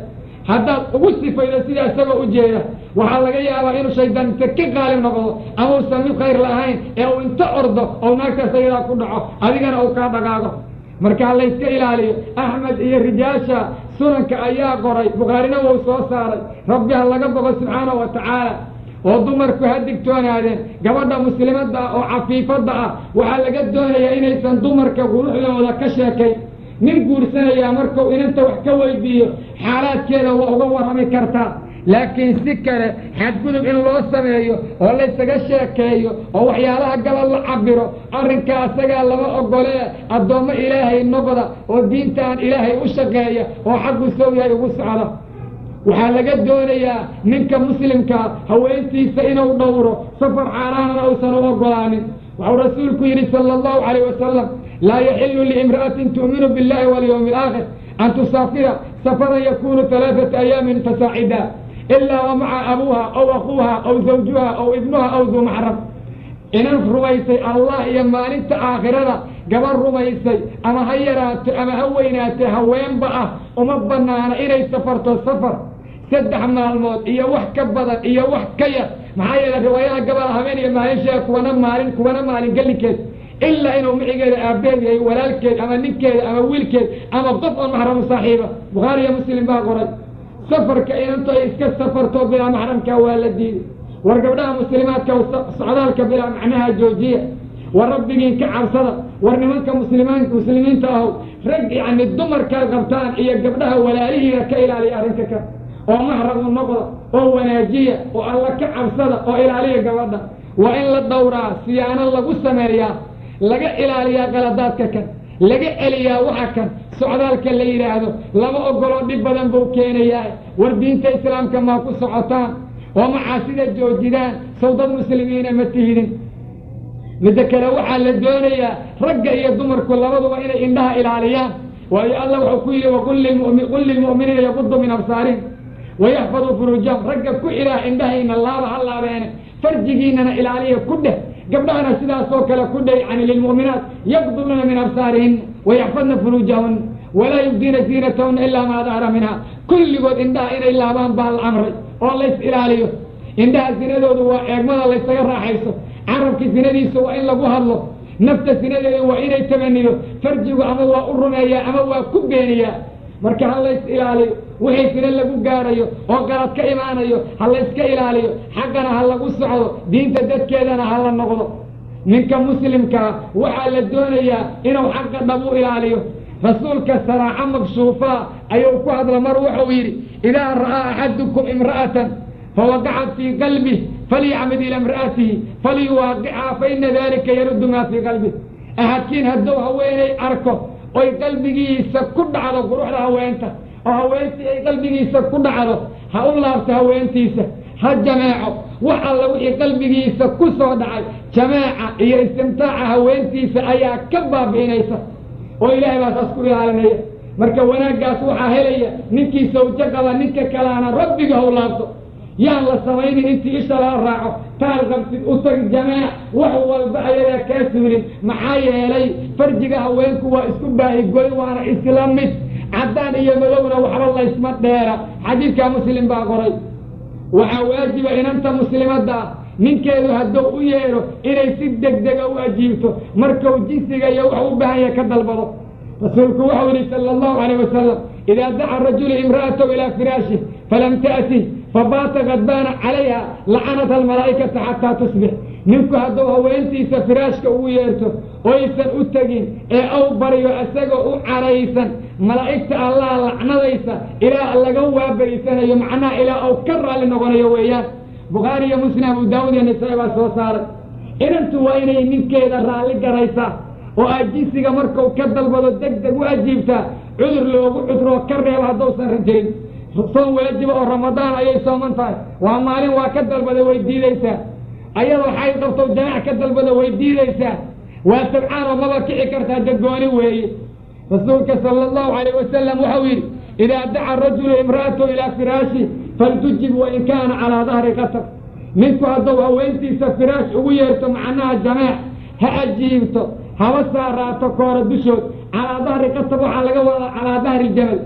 haddaad ugu sifaydo sidaa isagoo u jeeda waxaa laga yaabaa inuu shaydaan inta ka qaalib noqdo ama uusan mid khayr lahayn ee uu inta ordo oo naagtaas ayadaa ku dhaco adigana uu kaa dhaqaago markaa layska ilaaliyo axmed iyo rijaasha sunanka ayaa qoray bukhaarina wuu soo saaray rabbi ha laga boqo subxaana wa tacaala oo dumarku ha digtoonaadeen gabadha muslimadda ah oo cafiifadda ah waxaa laga doonayaa inaysan dumarka quruxdooda ka sheekayn nin guursanayaa markuu inanta wax ka weydiiyo xaalaadkeeda waa uga warrami kartaa laakiin si kale xadgudub in loo sameeyo oo laysaga sheekeeyo oo waxyaalaha gala la cabiro arrinkaa asagaa lama ogolee addoommo ilaahay noqda oo diintaan ilaahay u shaqeeya oo xaggu sow yahay ugu socda waxaa laga doonayaa ninka muslimkaa haweentiisa inuu dhowro safar caaraanana uusan u ogolaanin waxuu rasuulku yidhi sala allahu calayh wasalam laa yaxilu liimra'atin tu'minu billahi walyawmi alaakhir an tusaafira safaran yakunu alaaata ayaamin fasaacida ilaa wa maca abuuha aw akuuha aw zawjuha aw ibnuha aw duu maxram inan rumaysay allah iyo maalinta aakhirada gabar rumaysay ama ha yaraato ama ha weynaatee haweenba ah uma banaana inay safarto safar saddex maalmood iyo wax ka badan iyo wax ka yar maxaa yeele riwaayada gabal habeen iyo maalin sheega kuwana maalin kuwana maalin gelinkeed ilaa inuu micigeeda aabeed yahay walaalkeed ama ninkeeda ama wiilkeed ama qof oon maxramu saaxiiba bukhaari iyo muslim baa qoray safarka inantu ay iska safarto bilaa maxramka waa la diiday war gabdhaha muslimaadka socdaalka bilaa macnaha joojiya war rabbigiin ka cabsada war nimanka muslimaan muslimiinta ahow rag yacni dumarkaa qabtaan iyo gabdhaha walaalihiina ka ilaaliya arrinka ka oo maxram u noqda oo wanaajiya oo alla ka cabsada oo ilaaliya gabadha waa in la dhowraa siyaano lagu sameeyaa laga ilaaliyaa qaladaadka kan laga celiyaa waxa kan socdaalka la yidhaahdo lama ogoloo dhib badan buu keenayaa war diinta islaamka maa ku socotaan oo macaasida joojidaan sow dad muslimiina ma tihidin midda kale waxaa la doonayaa ragga iyo dumarku labaduba inay indhaha ilaaliyaan waayo allah wuxuu ku yidhi waqul lilmu'miniina yaqudu min absaarihim wayaxfaduu furuujahum ragga ku ilaah indhahayna laaba ha laabeene farjigiinana ilaaliya ku dheh gabdhahana sidaasoo kale ku dheh yani lilmu'minaat yaqduluna min absaarihina wayaxfadna furuujahunna walaa yubdiina ziinatahunna ilaa maa dahara minha kulligood indhaha inay laabaan baa la amray oo lays ilaaliyo indhaha sinadoodu waa eegmada laysaga raaxayso carabka sinadiisa waa in lagu hadlo nafta sinadeeda waa inay tamanido farjigu ama waa u rumeeyaa ama waa ku beeniyaa marka ha lays ilaaliyo wixii sina lagu gaarayo oo qalad ka imaanayo ha layska ilaaliyo xaggana ha lagu socdo diinta dadkeedana ha la noqdo ninka muslimkaa waxaa la doonayaa inuu xaqa dhab u ilaaliyo rasuulka saraaco makshuufaa ayuu ku hadla mar wuxuu yidhi idaa ra'aa axadukum imra'atan fawaqacat fii qalbih falyacmid ila imra'atihi falyuwaaqichaa faina dalika yaruddu maa fii qalbih ahadkiin hadduu haweenay arko oy qalbigiisa ku dhacdo quruxda haweenta oo haweentii ay qalbigiisa ku dhacdo ha u laabto haweentiisa ha jameeco wax alla wixii qalbigiisa ku soo dhacay jameeca iyo istimtaaca haweentiisa ayaa ka baabi'inaysa oo ilaahay baa saas ku ilaalinaya marka wanaaggaas waxaa helaya ninkii sawjo qaba ninka kalaana rabbiga ha u laabto yaan la samaynin intii isha lala raaco taal qabsid u tag jameec wax walba ayadaa kaa suulin maxaa yeelay farjiga haweenku waa isku baahigoy waana isla mid caddaan iyo madowna waxba laysma dheera xadiidkaa muslim baa qoray waxaa waajiba inanta muslimadda ah ninkeedu hadduu u yeedho inay si degdega u ajiibto markuu jinsiga iyo wax u baahan yahay ka dalbado rasuulku wuxuu yidhi sala allahu calayh wasalam idaa daca rajulu imra'atahu ilaa firaashih falam ta'tih fabaata kadbaana calayha lacanata almalaa'ikata xataa tusbix ninku hadduu haweentiisa firaashka ugu yeerto oysan u tegin ee aw baryo isagoo u caraysan malaa'igta allah lacnadaysa ilaa laga waabariysanayo macnaha ilaa uu ka raalli noqonayo weeyaan bukhaari iyo muslim abu daawud iyo nisaa baa soo saaray inantu waa inay ninkeeda raalli garaysaa oo aad jinsiga markuu ka dalbado deg deg u ajiibtaa cudur loogu cudroo ka reeba hadduusan rajayn soon waajiba oo ramadaan ayay sooman tahay waa maalin waa ka dalbada way diidaysaa ayadoo xayd qabto jamaac ka dalbada way diidaysaa waa sabcaan oo maba kici kartaa dagooni weeye rasuulka sala allahu calayh wasalam waxau yidhi idaa daca rajulu imra'atahu ilaa firaashi faltujib wain kaana calaa dahri qatar ninku hadduu haweentiisa firaash ugu yeerto macnaha jameec ha ajiibto haba saaraato koora dushood calaa dahri qatar waxaa laga wadaa calaa dahri jamal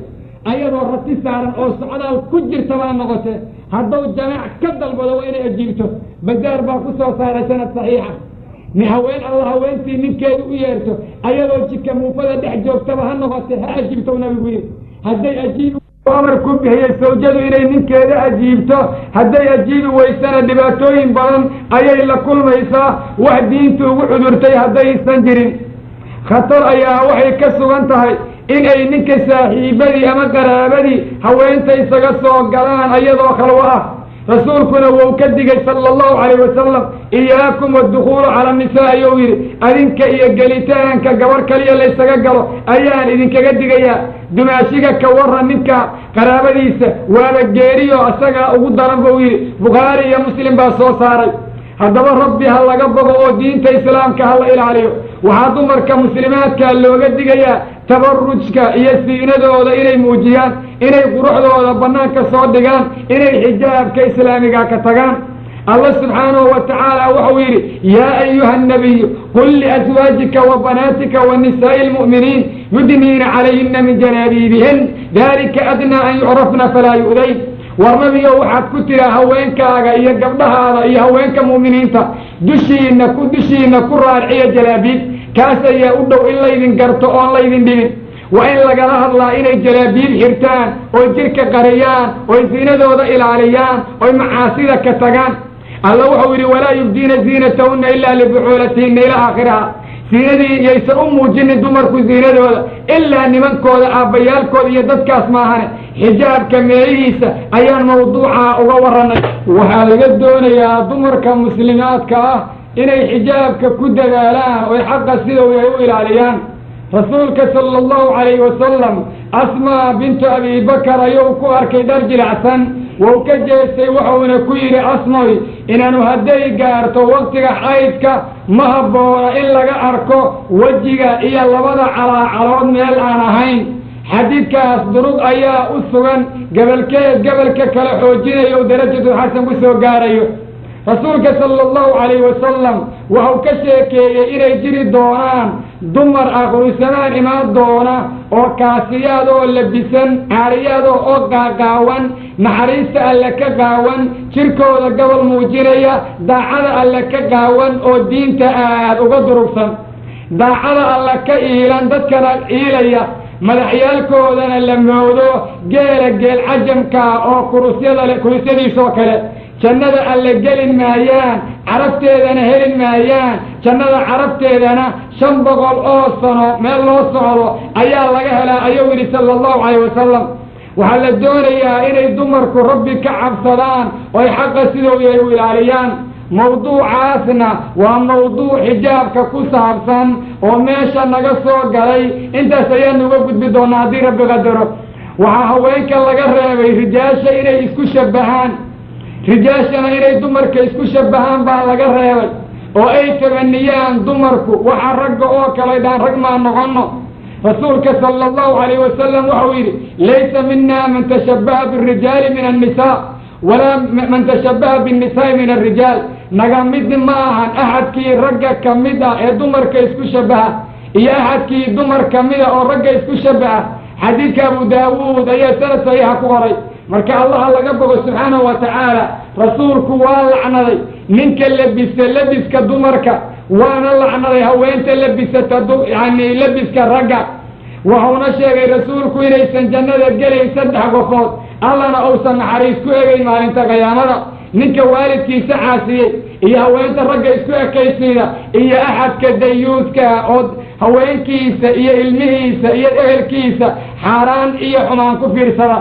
ayadoo rati saaran oo socdaal ku jirta baa noqote hadduu jamaac ka dalbado waa inay ajiibto bazaar baa ku soo saaray sanad saxiixa ni haween alla haweentii ninkeedu u yeerto ayadoo jidka muufada dhex joogtaba ha noqote ha ajiibto nabigu yidhi hadday ajiibi amar ku bixiyey sawjadu inay ninkeeda ajiibto hadday ajiibi weysana dhibaatooyin badan ayay la kulmaysaa wax diintu ugu cudurtay haddaysan jirin khatar ayaa waxay ka sugan tahay inay ninka saaxiibadii ama qaraabadii haweenta isaga soo galaan ayadoo khalwo ah rasuulkuna wou ka digay sala allahu calayh wasalam iyaakum waddukhuulu cala nisaa ayuu yidhi adinka iyo gelitaanka gabarh kaliya laysaga galo ayaan idinkaga digayaa dumaashiga ka warran ninka qaraabadiisa waaba geeriyo isagaa ugu daran buu yidhi bukhaari iyo muslim baa soo saaray haddaba rabbi ha laga bogo oo diinta islaamka ha la ilaaliyo waxaa dumarka muslimaadka looga digayaa tabarujka iyo siinadooda inay muujiyaan inay quruxdooda bannaanka soo dhigaan inay xijaabka islaamiga ka tagaan allah subxaanahu wa tacaala wuxuu yidhi yaa ayuha annabiyu qul liaswaajika wa banaatika wa nisaa'i lmu'miniin yudniina calayhina min janaabiibihin dalika adnaa an yucrafna falaa yu'dayn war nabigo waxaad ku tiraa haweenkaaga iyo gabdhahaada iyo haweenka mu'miniinta dushiina ku dushiina ku raarciya jalaabiib kaas ayaa u dhow in laydin garto oon laydin dhibin waa in lagala hadlaa inay jalaabiib xirtaan oy jirka qariyaan oy siinadooda ilaaliyaan oy macaasida ka tagaan alla wuxuu yidhi walaa yubdiina ziinatahunna ilaa libucuulatihinna ilaa aakhiriha siinadii yaysan u muujinin dumarku siinadooda ilaa nimankooda aabbayaalkooda iyo dadkaas maahane xijaabka meelihiisa ayaan mawduuca uga warranay waxaa laga doonayaa dumarka muslimaadka ah inay xijaabka ku dadaalaan oy xaqa sidau ay u ilaaliyaan rasuulka sala allahu calayhi wasalam asmaa bintu abi bakar ayuu ku arkay dhar jilacsan wou ka jeestay wuxuuna ku yidhi asmoy inaanu hadday gaarto waktiga xaydka ma habboona in laga arko wejiga iyo labada calaacalood meel aan ahayn xadiidkaas durug ayaa u sugan gabalkeed gabalka kale xoojinayo o darajatu xasan ku soo gaarayo rasuulka sala allahu calayhi wasalam waxau ka sheekeeyey inay jiri doonaan dumar aqrusamaan imaan doona oo kaasiyaad oo labisan caariyaado oo qaaqaawan naxariista alle ka qaawan jirkooda gobol muujinaya daacada alle ka qaawan oo diinta aad uga durugsan daacada alle ka iilan dadkana iilaya madaxyaalkoodana la moodo geela geel cajamkaa oo kurusyada le kurusyadiisoo kale jannada alle gelin maayaan carabteedana helin maayaan jannada carabteedana shan boqol oo sano meel loo socdo ayaa laga helaa ayuu yidhi sala allahu calayh wasalam waxaa la doonayaa inay dumarku rabbi ka cabsadaan oy xaqa sidooda ay u ilaaliyaan mawduucaasna waa mawduuc xijaabka ku saabsan oo meesha naga soo galay intaas ayaanu uga gudbi doonaa haddii rabbi qadaro waxaa haweenka laga reebay rijaasha inay isku shabbahaan rijaashana inay dumarka isku shabbahaan baa laga reebay oo ay tabaniyaan dumarku waxaa ragga oo kale dhaan rag maa noqono rasuulka sala allahu calayh wasalam waxau yidhi laysa mina man tashabbaha birijaali min annisaa walaa man tashabbaha binnisaai min alrijaal naga mid ma ahan axadkii ragga ka mid ah ee dumarka isku shabbaha iyo axadkii dumar ka mida oo ragga isku shabbaha xadiidka abu daawuud ayaa sanad saxiixa ku qoray marka allaha laga bogo subxaanahu wa tacaala rasuulku waa lacnaday ninka labisa labiska dumarka waana lacnaday haweenta labisata yani labiska ragga wuxuuna sheegay rasuulku inaysan jannada gelayn saddex qofood allana uusan naxariis ku egayn maalinta qiyaamada ninka waalidkiisa caasiyey iyo haweenta ragga isku ekaysiida iyo axadka dayuudka oo haweenkiisa iyo ilmihiisa iyo ehelkiisa xaaraan iyo xumaan ku fiirsada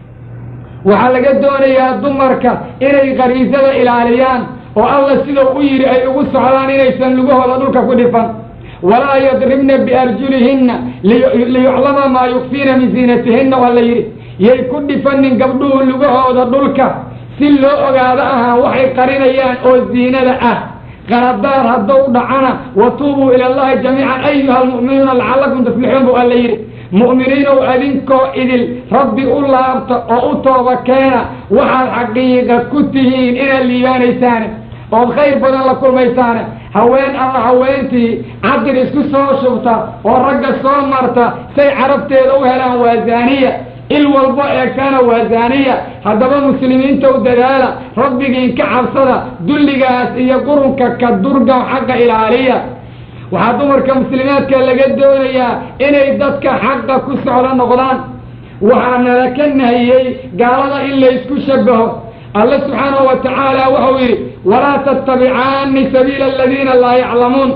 waxaa laga doonayaa dumarka inay qariisada ilaaliyaan oo alla sidau u yidhi ay ugu socdaan inaysan lugahooda dhulka ku dhifan walaa yadribna biarjulihinna liyuclama maa yukfiina min ziinatihinna waa la yidhi yay ku dhifanin gabdhuhu lugahooda dhulka si loo ogaado ahaan waxay qarinayaan oo ziinada ah qaradaar haddou dhacana watuubuu ila allahi jamiican ayuha almu'minuuna lacallakum tuflixuun bu alla yidhi mu'miniinow adinkoo idil rabbi u laabta oo u tooba keena waxaad xaqiiqa ku tihiin inaad liibaanaysaane ood khayr badan la kulmaysaane haween ama haweentii cadir isku soo shubta oo ragga soo marta say carabteeda u helaan waa zaaniya il walbo eegtana waa zaaniya haddaba muslimiinta u dadaala rabbigiin ka cabsada dulligaas iyo qurunka ka durga xaqa ilaaliya waxaa dumarka muslimaadka laga doonayaa inay dadka xaqa ku socdo noqdaan waxaa nala ka nahiyey gaalada in laysku shabaho alle subxaanahu wa tacaala wuxuu yidhi walaa tattabicaani sabiila aladiina laa yaclamuun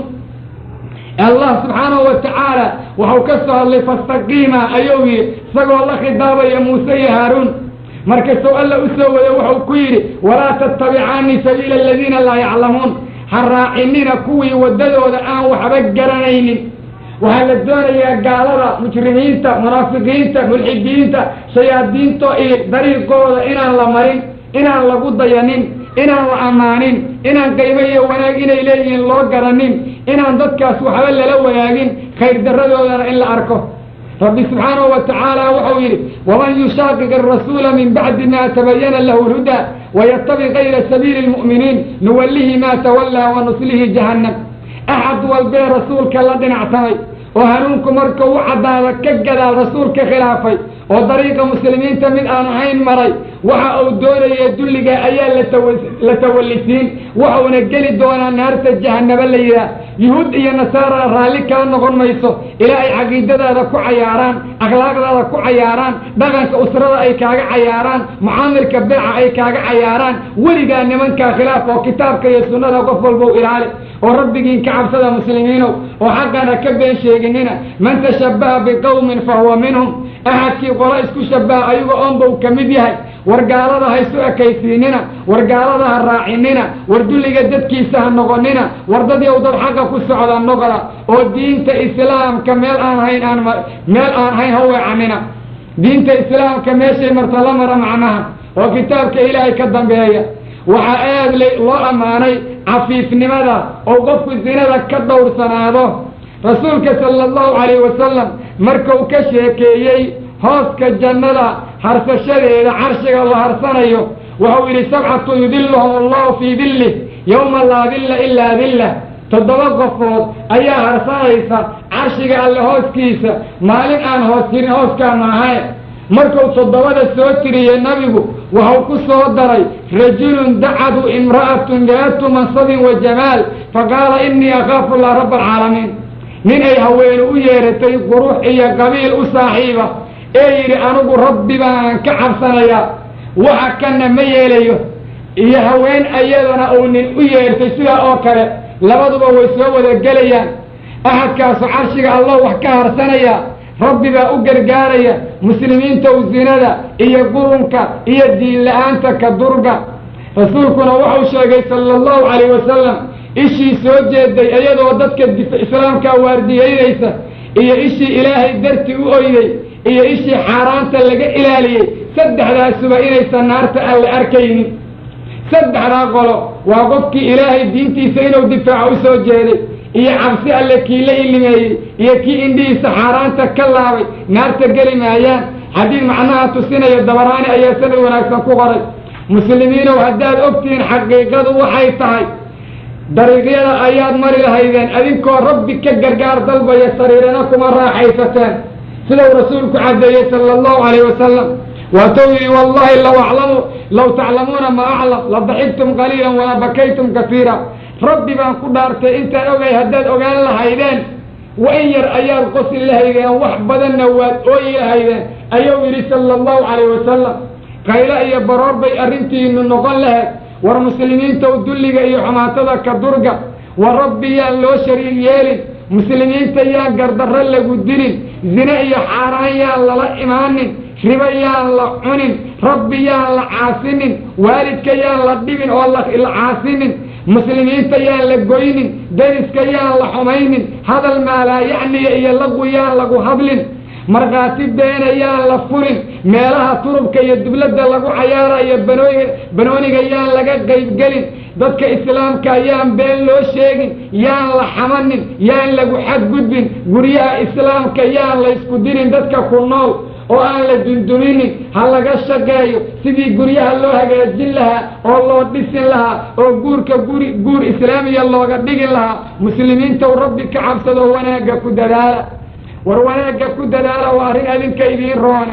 allah subxaanahu wa tacaala waxau ka soo hadlay fastaqiima ayuu yidhi isagoo la khidaabaya muuse iyo haaruun markasuu alla u soo wada wuxuu ku yidhi walaa tattabicaani sabiila aladiina laa yaclamuun ha raacinina kuwii waddadooda aan waxba garanaynin waxaa la doonayaa gaalada mujrimiinta munaafiqiinta mulxidiinta shayaadiinto iyo dariiqooda inaan la marin inaan lagu dayanin inaan la ammaanin inaan qaybo iyo wanaag inay leeyihiin loo garanin inaan dadkaas waxba lala wanaagin khayr darradoodana in la arko rabbi subxaanahu wa tacaala wuxuu yidhi waman yushaaqiq arasuula min bacdi ma tabayana lahu lhudaa wayatabi kayra sabiili lmu'miniin nuwallihi ma tawallaa wa nuslihi jahannam axad walbee rasuulka la dhinacsamay oo hanuunku markuu u caddaada ka gadaal rasuulka khilaafay oo dariiqa muslimiinta mid aan ahayn maray waxa uu doonaya dulliga ayaa la tawallisiin waxuuna geli doonaa naarta jahanaba la yidhaah yuhuud iyo nasaara raalli kala noqon mayso ilaa ay caqiidadaada ku cayaaraan akhlaaqdaada ku cayaaraan dhaqanka usrada ay kaaga cayaaraan mucaamilka beeca ay kaaga cayaaraan weligaa nimankaa khilaaf oo kitaabka iyo sunnada qof walbow ilaali oo rabbigiin ka cabsada muslimiinow oo xaqana ka been sheeginina man tashabbaha biqowmin fa huwa minhum axadkii qola isku shabaha ayago oonbau ka mid yahay war gaalada ha isu ekaysiinina war gaalada ha raacinina war dulliga dadkiisa ha noqonina war dad yow dad xaqa ku socda noqda oo diinta islaamka meel aan hayn aan meel aan hayn ha weecanina diinta islaamka meeshay marta la mara macnaha oo kitaabka ilaahay ka dambeeya waxaa aad loo ammaanay cafiifnimada oo qofku sinada ka dhowrsanaado rasuulka sala allahu calayh wasalam markuu ka sheekeeyey hooska jannada harsashadeeda carshiga la harsanayo wuxuu yidhi sabcatu yudiluhum allahu fii dillih yowma laa dilla ilaa dillah toddoba qofood ayaa harsanaysa carshiga alle hooskiisa maalin aan hoos jirin hooskaa maahae markuu toddobada soo tiriyey nabigu wuxuu ku soo daray rajulun dacadu imra'atun daatu mansabin wa jamaal faqaala innii akhaafu llah rabba alcaalamiin nin ay haweenu u yeeratay qurux iyo qabiil u saaxiiba ee yidhi anigu rabbi baan ka cabsanayaa waxa kanna ma yeelayo iyo haween ayadana uu nin u yeertay sidaa oo kale labaduba way soo wada gelayaan axadkaasu carshiga allah wax ka harsanaya rabbi baa u gargaaraya muslimiinta u zinada iyo qurunka iyo diin la-aanta ka durga rasuulkuna wuxuu sheegay sala allahu calayh wasalam ishii soo jeeday iyadoo dadka islaamkaa waardiyeynaysa iyo ishii ilaahay darti u oyday iyo ishii xaaraanta laga ilaaliyey saddexdaasuba inaysan naarta alle arkaynin saddexdaa qolo waa qofkii ilaahay diintiisa inuu difaaco u soo jeeday iyo cabsi alle kii la ilimeeyey iyo kii indhihiisa xaaraanta ka laabay naarta geli maayaan xadiid macnaha tusinaya dabaraani ayaa sanad wanaagsan ku qoray muslimiinow haddaad ogtihiin xaqiiqadu waxay tahay dariiqyada ayaad mari lahaydeen adinkoo rabbi ka gargaar dalbaya sariirana kuma raaxaysateen sidau rasuulku caddeeyey sala allahu calayh wasalam waatou yidhi wallahi law aclamu law taclamuuna ma aclam la daxigtum qaliilan wala bakaytum kasiira rabbi baan ku dhaartay intaan ogay haddaad ogaan lahaydeen wa in yar ayaad qosi lahaydeen wax badanna waad ooyi lahaydeen ayuu yidhi sala allahu calayh wasalam qaylo iyo baroor bay arrintiinu noqon lahayd war muslimiintaw dulliga iyo xumaatada ka durga war rabbi yaan loo shariig yeelin muslimiinta yaan gardarro lagu dilin zine iyo xaaraan yaan lala imaanin ribo yaan la cunin rabbi yaan la caasinin waalidka yaan la dhibin oo la caasinin muslimiinta yaan la goynin deriska yaan la xumaynin hadal maalaa yacniga iyo lagu yaan lagu hadlin markhaati beena yaan la furin meelaha turubka iyo dubladda lagu cayaarayo banooy banooniga yaan laga qaybgelin dadka islaamka yaan been loo sheegin yaan la xamanin yaan lagu xadgudbin guryaha islaamka yaan la ysku dirin dadka ku nool oo aan la dunduminin ha laga shaqeeyo sidii guryaha loo hagaajin lahaa oo loo dhisin lahaa oo guurka guri guur islaamiya looga dhigin lahaa muslimiintaw rabbi ka cabsado wanaagga ku dadaala war wanaagga ku dadaala waa arrin adinka idiin roone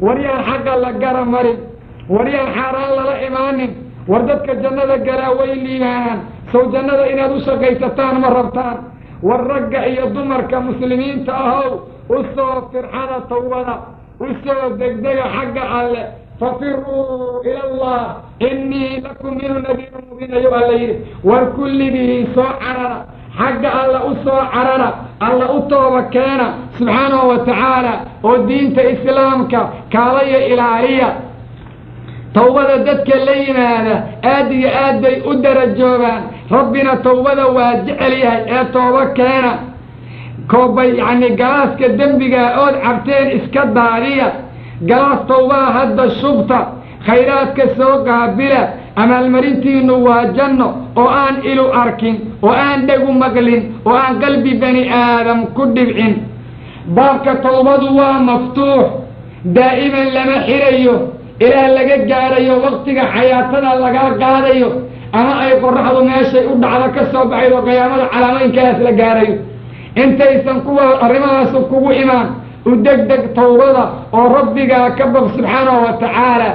war yaan xaqa la gara marin war yaan xaaraan lala imaanin war dadka jannada galaa way liibaanaan sow jannada inaad u shaqaysataan ma rabtaan war ragga iyo dumarka muslimiinta ahow u soo firxada tawbada u soo degdega xagga alle fafiruu ila allah innii lakum minu nadiiru mubiin ayuu alla yidhi war kulligii soo carara xagga alla u soo carara alla u tooba keena subxaanahu wa tacaala oo diinta islaamka kaalaya ilaaliya tawbada dadka la yimaada aad iyo aad bay u darajoobaan rabbina tawbada waa jecel yahay ee tooba keena koobay yacni galaaska dembigaa ood cabteen iska daadiya galaas tawbaa hadda shubta khayraadka soo qaabila amaalmarintiinnu waa janno oo aan ilu arkin oo aan dhegu maqlin oo aan qalbi bani aadam ku dhibcin baabka tawbadu waa maftuux daa'iman lama xirayo ilaah laga gaadhayo waktiga xayaatada lagaa qaadayo ama ay qoraxdu meeshay u dhacdo ka soo baxayd oo qiyaamada calaamaynkaas la gaadhayo intaysan kuwa arrimahaasu kugu imaan u degdeg tawbada oo rabbigaa ka baq subxaanahu wa tacaala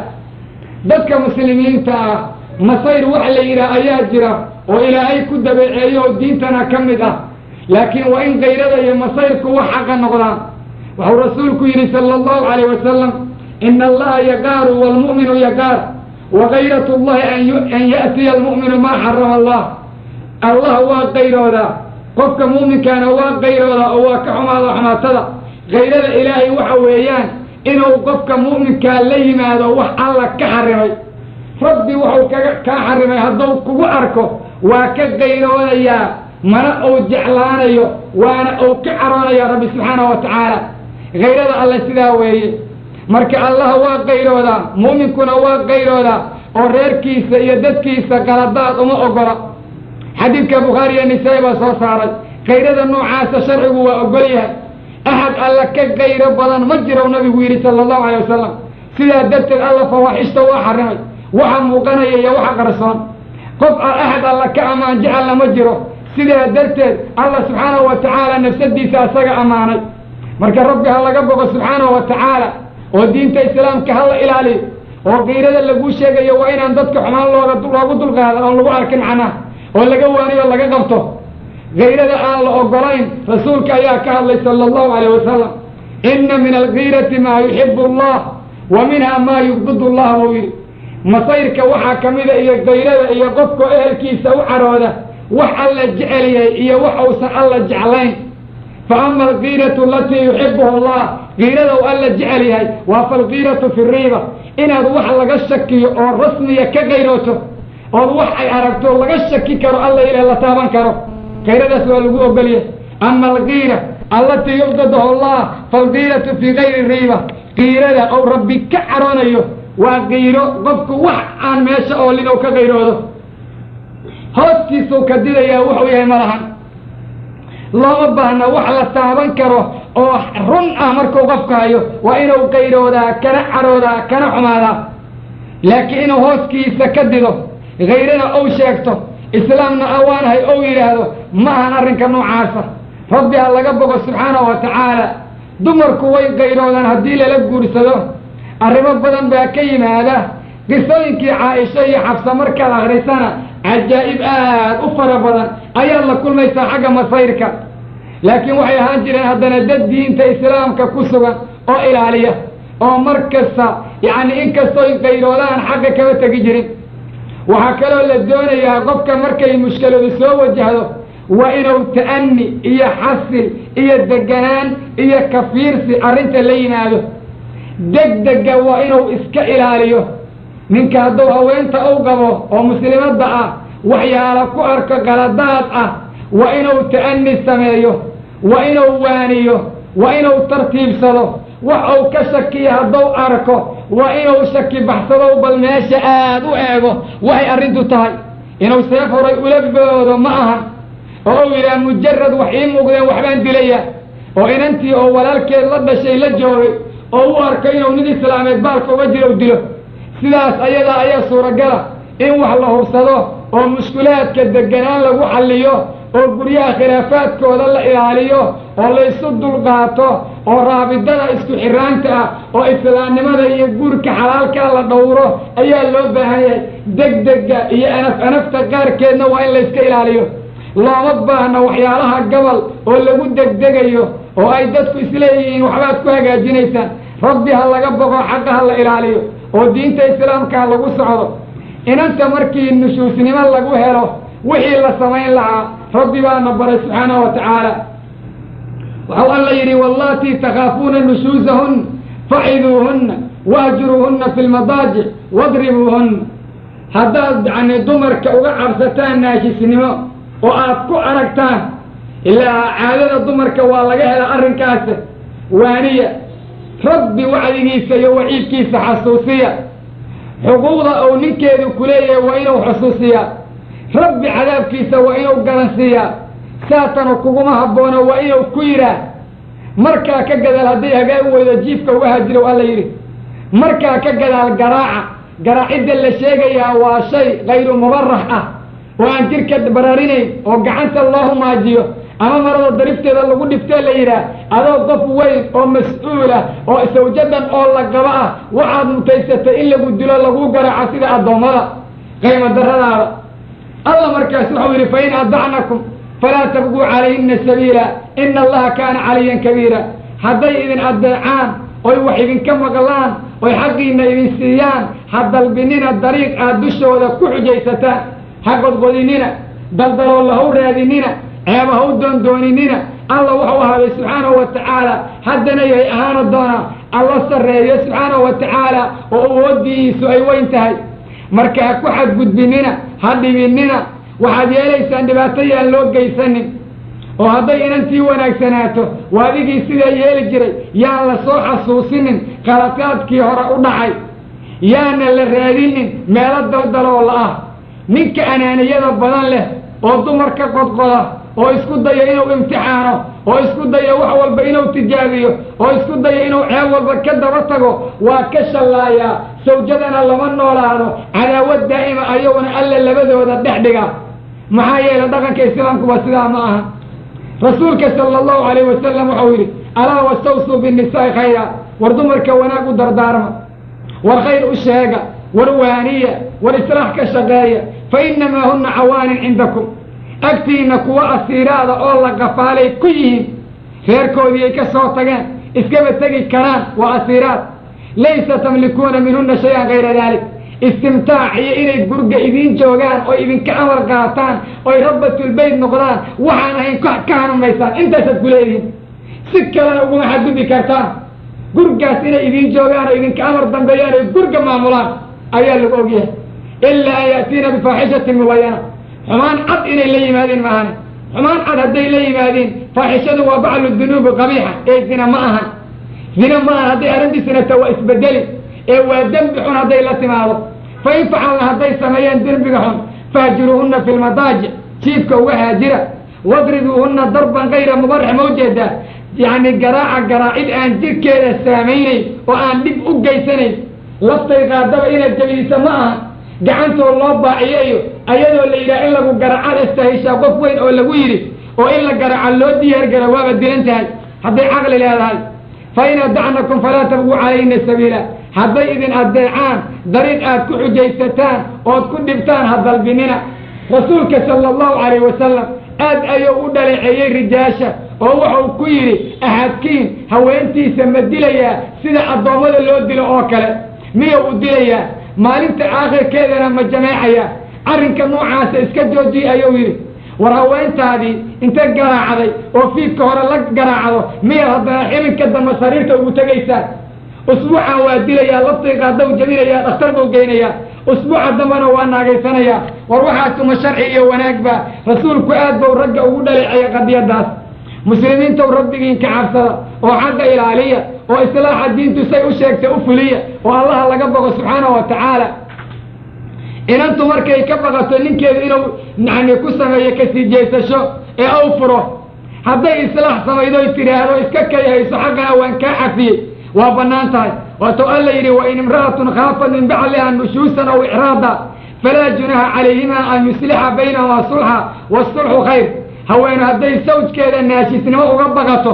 dadka muslimiinta ah masayr wax la yidhaah ayaa jira oo ilaahay ku dabeeceeyo oo diintana ka mid ah laakiin waa in kayrada iyo masayrku wax xaqa noqdaan wuxuu rasuulku yidhi sala allahu calayh wasalam ina allaha yaqaaru waalmu'minu yaqaar wa kayrat llahi an ya'tiya almu'minu maa xarama allah allah waa qayroodaa qofka mu'minkaana waa qayroodaa oo waa ka xumaada xumaatada kayrada ilaahay waxa weeyaan inuu qofka mu'minkaa la yimaado wax alla ka xarimay rabbi wuxuu kaga kaa xarimay hadduu kugu arko waa ka qayroonayaa mana uu jeclaanayo waana uu ka caroonaya rabbi subxaanahu wa tacaala kayrada alle sidaa weeye marka allah waa qayroodaa mu'minkuna waa qayroodaa oo reerkiisa iyo dadkiisa qaladaad uma ogola xadiidka bukhaari iyo nisaa-i baa soo saaray kayrada noocaasa sharcigu waa ogol yahay axad alla ka qayro badan ma jiro nabigu yidhi sala allahu alay wasalam sidaa darteed alla fawaaxishta waa xarimay waxa muuqanaya iyo waxa qarsoon qof axad alla ka ammaan jecelna ma jiro sidaa darteed alla subxaanahu wa tacaala nafsadiisa asaga ammaanay marka rabbi ha laga bogo subxaanahu wa tacaala oo diinta islaamka hala ilaaliyo oo kayrada laguu sheegayo waa inaan dadka xumaan looga loogu dulqaadan oon lagu arkin macnaha oo laga waaniyo laga qabto kayrada aan la ogolayn rasuulka ayaa ka hadlay sala allahu alayh wasalam ina min alkiirati maa yuxibu allah wa minha maa yubgid allah buu yidhi masayrka waxaa ka mida iyo kayrada iyo qofka ehelkiisa u carooda wax alla jecel yahay iyo wax uusan alla jeclayn fa ama alkiiratu alatii yuxibuha allah kiirada u alla jecel yahay waa falkiiratu fi riiba inaad wax laga shakiyo oo rasmiya ka kayrooto ood wax ay aragto laga shaki karo alla ilaah la taaban karo kayradaas waa lagu ogolyahay ama alkiira allatii yubgadahu allah falkiiratu fii kayri riiba kiirada ou rabbi ka caroonayo waa kiiro qofku wax aan meesha oolin ou ka kayroodo hooskiisuu ka didayaa wuxuu yahay malahan looma baahna wax la taaban karo oo run ah markuu qofka hayo waa inuu kayroodaa kana caroodaa kana xumaadaa laakiin inuu hooskiisa ka dido kayrana ou sheegto islaamna awaanahay ou yidhaahdo ma ahan arrinka noocaasa rabbi ha laga bogo subxaanahu wa tacaala dumarku way qayroodaan haddii lala guursado arrimo badan baa ka yimaada qisooyinkii caaisha iyo xabsa markaad akrisana cajaa'ib aad u fara badan ayaad la kulmaysaa xagga masayrka laakiin waxay ahaan jireen haddana dad diinta islaamka ku sugan oo ilaaliya oo mar kasta yacni inkastooy qayroodaan xagga kama tegi jirin waxaa kaloo la doonayaa qofka markay mushkiladu soo wajahdo waa inuu ta'ani iyo xasil iyo deganaan iyo kafiirsi arrinta la yimaado degdega waa inuu iska ilaaliyo ninka hadduu haweenta u qabo oo muslimadda ah waxyaala ku arko qaladaad ah waa inuu ta'ani sameeyo waa inuu waaniyo waa inuu tartiibsado wax uu ka shakiyo hadduu arko waa inuu shaki baxsado bal meesha aad u eego waxay arrintu tahay inuu seef horay ula boodo ma ahan oo uu yidhaha mujarad wax ii muuqdeen waxbaan dilaya oo inantii oo walaalkeed la dhashay la joogay oo u arko inuu nin islaameed baalka uga jiro u dilo sidaas ayadaa ayaa suuragala in wax la hubsado oo mushkulaadka deganaan lagu xalliyo oo guryaha khilaafaadkooda la ilaaliyo oo laysu dulqaato oo raabidada isku xiraanta ah oo islaamnimada iyo guurka xalaalkaa la dhowro ayaa loo baahan yahay degdega iyo anaf anafta qaarkeedna waa in layska ilaaliyo looma baahna waxyaalaha gobol oo lagu degdegayo oo ay dadku isleeyihiin waxbaad ku hagaajinaysaan rabbi ha laga boqo xaqa ha la ilaaliyo oo diinta islaamka ha lagu socdo inanta markii nushuusnimo lagu helo wixii la samayn lahaa rabbi baana baray subxaanahu wa tacaala waxau alla yidhi wallatii takhaafuuna nushuusahunna faciduuhunna wahjuruuhunna fi lmadaajic wadribuuhunna haddaad yani dumarka uga cabsataan naashisnimo oo aad ku aragtaan ilaa caadada dumarka waa laga hela arrinkaas waaniya rabbi wacdigiisa iyo waciidkiisa xasuusiya xuquuqda uu ninkeedu ku leeyahay waa inuu xusuusiyaa rabbi cadaabkiisa waa inuu garansiiyaa saatana kuguma habboono waa inuu ku yidhaah markaa ka gadaal hadday hagaan weydo jiifka uga hajirow alla yidhi markaa ka gadaal garaaca garaacidda la sheegayaa waa shay kayru mubarax ah oo aan jirka bararinayn oo gacanta loo humaajiyo ama marada darifteeda lagu dhiftee la yidhaah adoo qof weyn oo mas-uulah oo sawjadan oo la qabo ah waxaad mutaysatay in lagu dilo lagu garaaco sida addoommada qaymo daradaada alla markaas wuxuu yidhi fain adacnakum falaa tabguu calayhina sabiila ina allaha kaana caliyan kabiira hadday idin adeecaan oy wax idinka maqlaan oy xaqiina idin siiyaan ha dalbinina dariiq aad dushooda ku xujaysataan ha godgodinina daldaloolla ha u raadinina ceeba ha u doondooninina alla wuxuu ahaaday subxaanahu wa tacaala haddana yahay ahaana doonaa alla sarreeyo subxaanahu wa tacaala oo awoodiisu ay weyn tahay marka ha ku xadgudbinina ha dhibinina waxaad yeelaysaan dhibaato yaan loo geysanin oo hadday inantii wanaagsanaato waa adigii sidaa yeeli jiray yaan la soo xasuusinin qalataadkii hore u dhacay yaana la raadinin meelo daldaloo la ah ninka anaaniyada badan leh oo dumar ka qodqoda oo isku daya inuu imtixaano oo isku daya wax walba inuu tijaabiyo oo isku daya inuu ceeb walba ka daba tago waa ka shallaayaa sawjadana lama noolaado cadaawad daa'ima ayaguna alla labadooda dhex dhiga maxaa yeelay dhaqanka islaamkuba sidaa ma aha rasuulka sala allahu alayh wasalam wuxuu yidhi alaa wastawsuu binnisaai khayra war dumarka wanaag u dardaarma war khayr u sheega war waaniya war islaax ka shaqeeya fa innamaa hunna cawaanin cindakum agtiinna kuwa asiiraada oo la qafaalay ku yihiin reerkoodii ay ka soo tageen iskaba tegi karaan waa asiiraad laysa tamlikuuna minhunna shay-an kayra dalik istimtaac iyo inay gurga idiin joogaan oo idinka amar qaataan oy rabbatulbeyt noqdaan waxaan ahayn ka hanumaysaan intaasaad ku leedihiin si kalena uguma xadgudbi kartaan gurgaas inay idiin joogaan oo idinka amar dambeeyaan oy gurga maamulaan ayaa lagu ogyahay ilaa an ya'tiina bifaaxishatin mubayana xumaan cad inay la yimaadeen maahane xumaan cad hadday la yimaadeen faaxishadu waa baclu dunuubi qabiixa ee zina ma ahan zina ma ahan hadday arrintiisinata waa isbedeli ee waa dembi xun hadday la timaado fa in facalna hadday sameeyeen dembiga xun fahjiruuhunna fi lmadaajic jiifka uga haajira wadribuuhunna darban kayra mubarix ma ujeedaa yacni garaaca garaacid aan jirkeeda saamaynayn oo aan dhib u geysanayn laftay qaadaba inaad jabiisa ma aha gacantoo loo baaciyayo ayadoo la yidhaha in lagu garacada istahishaa qof weyn oo lagu yidhi oo in la garaca loo diyaargara waaba dilan tahay hadday caqli leedahay fa in adacnakum falaa tabguu calayhina sabiila hadday idin addeecaan dariiq aad ku xujaysataan ood ku dhibtaan ha dalbinina rasuulka sala allahu calayh wasalam aad ayuu u dhaleeceeyey rijaasha oo wuxuu ku yidhi ahadkiin haweentiisa ma dilayaa sida addoommada loo dilo oo kale miyuu u dilayaa maalinta aakhirkeedana ma jameecayaa arrinka noocaasa iska joojiya ayuu yidhi war haweentaadii inta garaacday oo fiidka hore la garaacdo miyaad haddana xilinka dambe sariirta ugu tegaysaa usbuucan waa dilayaa laftiiqaadaw jabinayaa dhakhtar buu geynayaa usbuuca dambena waa naagaysanayaa war waxaasuma sharci iyo wanaagba rasuulku aad bau ragga ugu dhaleeceeya qadiyadaas muslimiintow rabbigiin ka cabsada oo xagga ilaaliya oo islaaxa diintu say u sheegtay u fuliya oo allaha laga bogo subxaanahu wa tacaala inantu markay ka baqato ninkeedu inuu yani ku sameeyo kasii jeesasho ee u furo hadday islaax samaydoy tidhaahdo iska kayhayso xaggana waan kaa cafiyey waa bannaan tahay waatuu alla yidhi wain imra'atun khaafat min bacliha nushuusan aw icraada falaa junaha calayhima an yuslixa baynahumaa sulxa waasulxu khayr haweenu hadday sawjkeeda naashisnimo uga baqato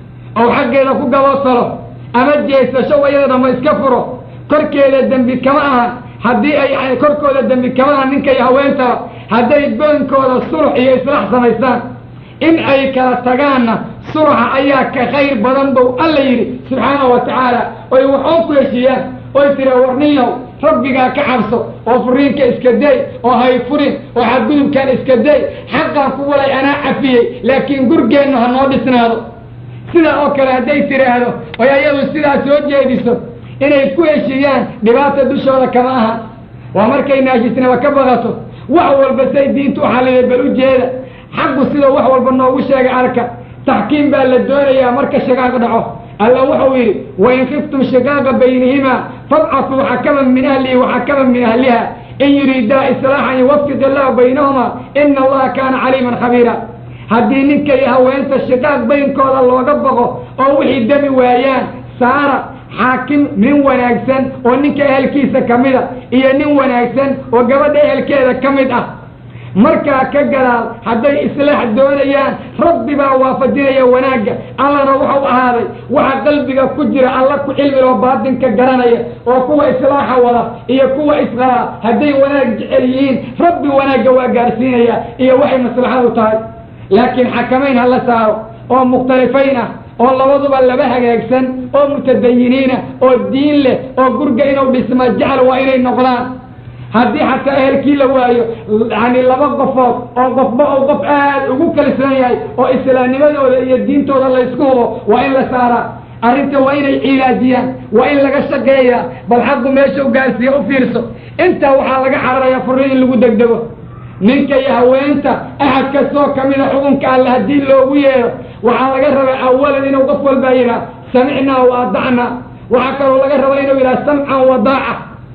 oo xaggeeda ku gaboosalo ama jeesasho wayada dhama iska furo korkeeda dembi kama ahan haddii ay korkooda dembi kama ahan ninka iyo haweentaba hadday boonkooda sulux iyo islaax samaystaan in ay kala tagaanna suluxa ayaa ka khayr badan bow alla yidhi subxaanahu wa tacaala oy waxoon ku heshiiyaan oy tira warniyow rabbigaa ka cabso oo furiinka iska day oo hay furin oo xadgudubkaan iska day xaqaan ku walay anaa cafiyey laakiin gurgeennu ha noo dhisnaado sidaa oo kale hadday tidhaahdo oy ayadu sidaa soo jeediso inay ku heshiiyaan dhibaata dushooda kama aha waa markay naashisnaba ka baqato wax walba say diintu u xalliday bal u jeeda xaqu sidoo wax walba noogu sheegay arka taxkiim baa la doonayaa marka shaqaaq dhaco alla wuxuu yidhi wain khiftum shiqaaqa baynihimaa fabcatuu xakaman min ahlihi waxakaman min ahliha in yuriidaa islaaxan yuwafiq illahu baynahumaa ina allaha kaana caliiman khabiira haddii ninka iyo haweenta shiqaaq baynkooda looga baqo oo wixii demi waayaan saara xaakim nin wanaagsan oo ninka ehelkiisa ka mid a iyo nin wanaagsan oo gabadha ehelkeeda ka mid ah markaa ka gadaal hadday islaax doonayaan rabbi baa waafajinaya wanaagga allana wuxuu ahaaday waxa qalbiga ku jira alla ku cilmiloo baatinka garanaya oo kuwa islaaxa wada iyo kuwa isqalaa hadday wanaag jecel yihiin rabbi wanaagga waa gaarsiinaya iyo waxay maslaxadu tahay laakiin xakamayn ha la saaro oo mukhtalifayn ah oo labaduba laba hagaagsan oo mutadayiniina oo diin leh oo gurga inuu dhisma jecel waa inay noqdaan haddii xataa ehelkii la waayo yani laba qofood oo qofba ou qof aad ugu kalsoon yahay oo islaamnimadooda iyo diintooda laysku hubo waa in la saaraa arrinta waa inay cilaajiyaan waa in laga shaqeeyaa bal xaqu meesha u gaarsiiya u fiirso intaa waxaa laga cararayaa furri in lagu degdego ninka iyo haweenta axad kastoo kamida xukunka alle haddii loogu yeedho waxaa laga rabaa awalan inuu qof walbaa yidhaha samicnaa wa adacnaa waxaa kaloo laga rabaa inuu yidhaha samcan wa daaca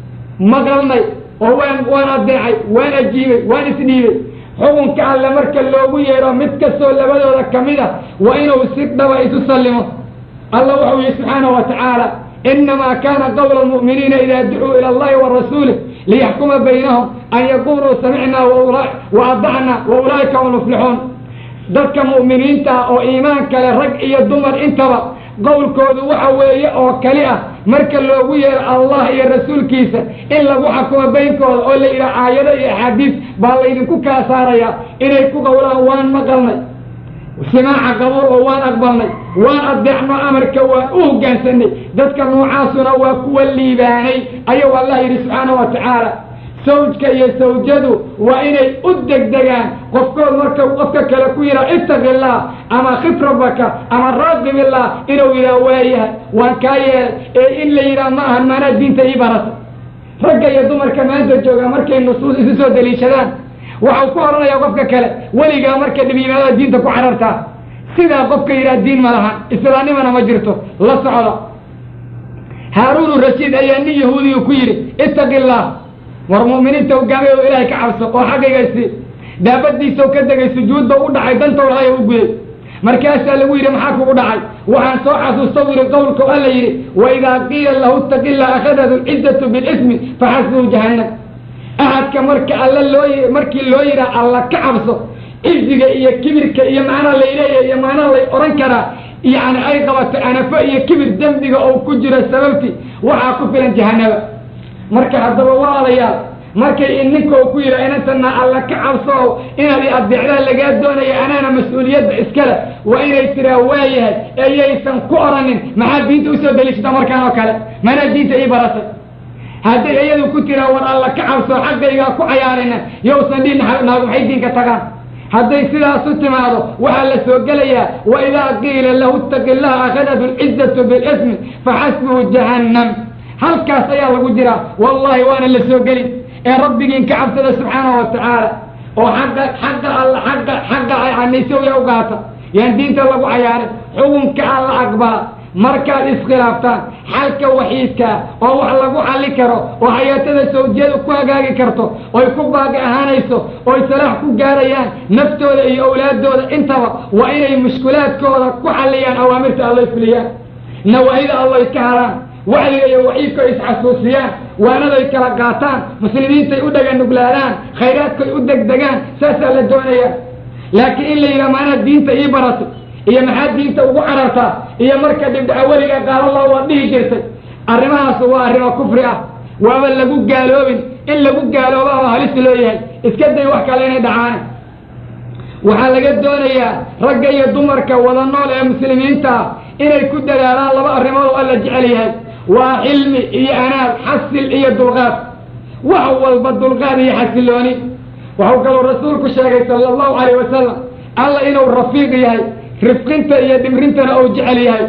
maqalnay oo waan waan adeecay waan ajiibay waan isdhiibay xukunka alle marka loogu yeedho mid kastoo labadooda kamid a waa inuu si dhaba isu sallimo alla wuxuu yihi subxaanahu wa tacaala inamaa kana qawla almu'miniina ida ducuu ila allahi wa rasuulih liyaxkuma baynahum an yaquluu samicnaa wa adacna wa ulaa'ika hum muflixuun dadka mu'miniinta ah oo iimaan kale rag iyo dumar intaba qowlkoodu waxa weeye oo kali ah marka loogu yeero allah iyo rasuulkiisa in lagu xakumo baynkooda oo la yidhaha aayado iyo axaadiis baa laydinku kala saarayaa inay ku qowlaan waan maqalnay simaaca qabuul oo waan aqbalnay waan adeecno amarka waan u hoggaansanay dadka noocaasuna waa kuwa liibaanay ayuu allah yidhi subxaana wa tacaala sawjka iyo sawjadu waa inay u degdegaan qofkood marka qofka kale ku yidhaha ittaqi illah ama khif rabbaka ama raaqib illah inuu yidhaha waayahay waan kaa yeelay ee in la yidhaha ma ahan maanaa diinta ii barata ragga iyo dumarka maanta jooga markay nusuus isu soo daliishadaan waxau ku odhanaya qofka kale weligaa marka dhib yimaadada diinta ku carartaa sidaa qofka yidhaha diin ma laha islaamnimana ma jirto la socda haaruunu rashiid ayaa nin yahuudiyu ku yidhi ittaqi illah war mu'miniinta hogaamay oo ilaahay ka cabso oo xaggaygaysii daabadiisao ka degay sujuudba u dhacay dantow lahay u guday markaasaa lagu yidhi maxaa kugu dhacay waxaan soo xasuusta wiri qowlka alla yidhi waidaa qiila lahu ittaqi illah akhadatu lcizatu bilismi faxasbuhu jahannam ahadka marka alla loo markii loo yidhaha alla ka cabso ciziga iyo kibirka iyo macnaa layleeya iyo macnaa lay odhan karaa yani ay qabato anafo iyo kibir dembiga oo ku jiro sababti waxaa ku filan jahanaba marka haddaba walaalayaal markay in ninka ku yidha inantana alla ka cabso inaad i adeecdaa lagaa doonaya anaana mas-uuliyadda iskale waa inay tiraa waayahay eyaysan ku odhanin maxaa diinta usoo daliishata markaan oo kale manaa diinta ii baratay hadday iyadu ku tiraa war alla ka cabso xaggaygaa ku cayaarina yowsan dhihin naagu maxay diinka tagaan hadday sidaasu timaado waxaa la soo gelayaa waidaa qiila lahu ittaqi illaha akhadatu lcizatu bilismi faxasbuhu jahannam halkaas ayaa lagu jiraa wallahi waana la soo gelin ee rabbigiin ka cabsada subxaanahu wa tacaala oo xaqa xaqa alla xaqa xaqa anisawya u gaata yaan diinta lagu cayaarin xukunka alla aqbala markaad iskhilaaftaan xalka waxiidkaa oo wax lagu xalli karo oo xayaatada sawjiyadu ku hagaagi karto oy ku baaqi ahaanayso oy salaax ku gaarayaan naftooda iyo awlaadooda intaba waa inay mushkulaadkooda ku xalliyaan awaamirta alloy fuliyaan nawaahida alloy ka haraan wacdiga iyo waciidka isxasuusiyaan waanaday kala qaataan muslimiintay u dhaganuglaadaan khayraadkay u degdegaan saasaa la doonaya laakiin in la yidhaha maanaa diinta ii baratay iyo maxaa diinta ugu carartaa iyo marka dhibdhaca weliga qaalallah waad dhihi jirtay arrimahaas waa arrimo kufri ah waaba lagu gaaloobin in lagu gaalooba oo halis loo yahay iska day wax kale inay dhacaane waxaa laga doonayaa ragga iyo dumarka wada nool ee muslimiinta ah inay ku dadaalaan laba arrimood oo alla jecel yahay waa xilmi iyo anaad xasil iyo dulqaad wax walba dulqaad iyo xasilooni waxuu kaloo rasuulku sheegay sala allahu calayh wasalam alla inuu rafiiq yahay rifqinta iyo dhimrintana uu jecel yahay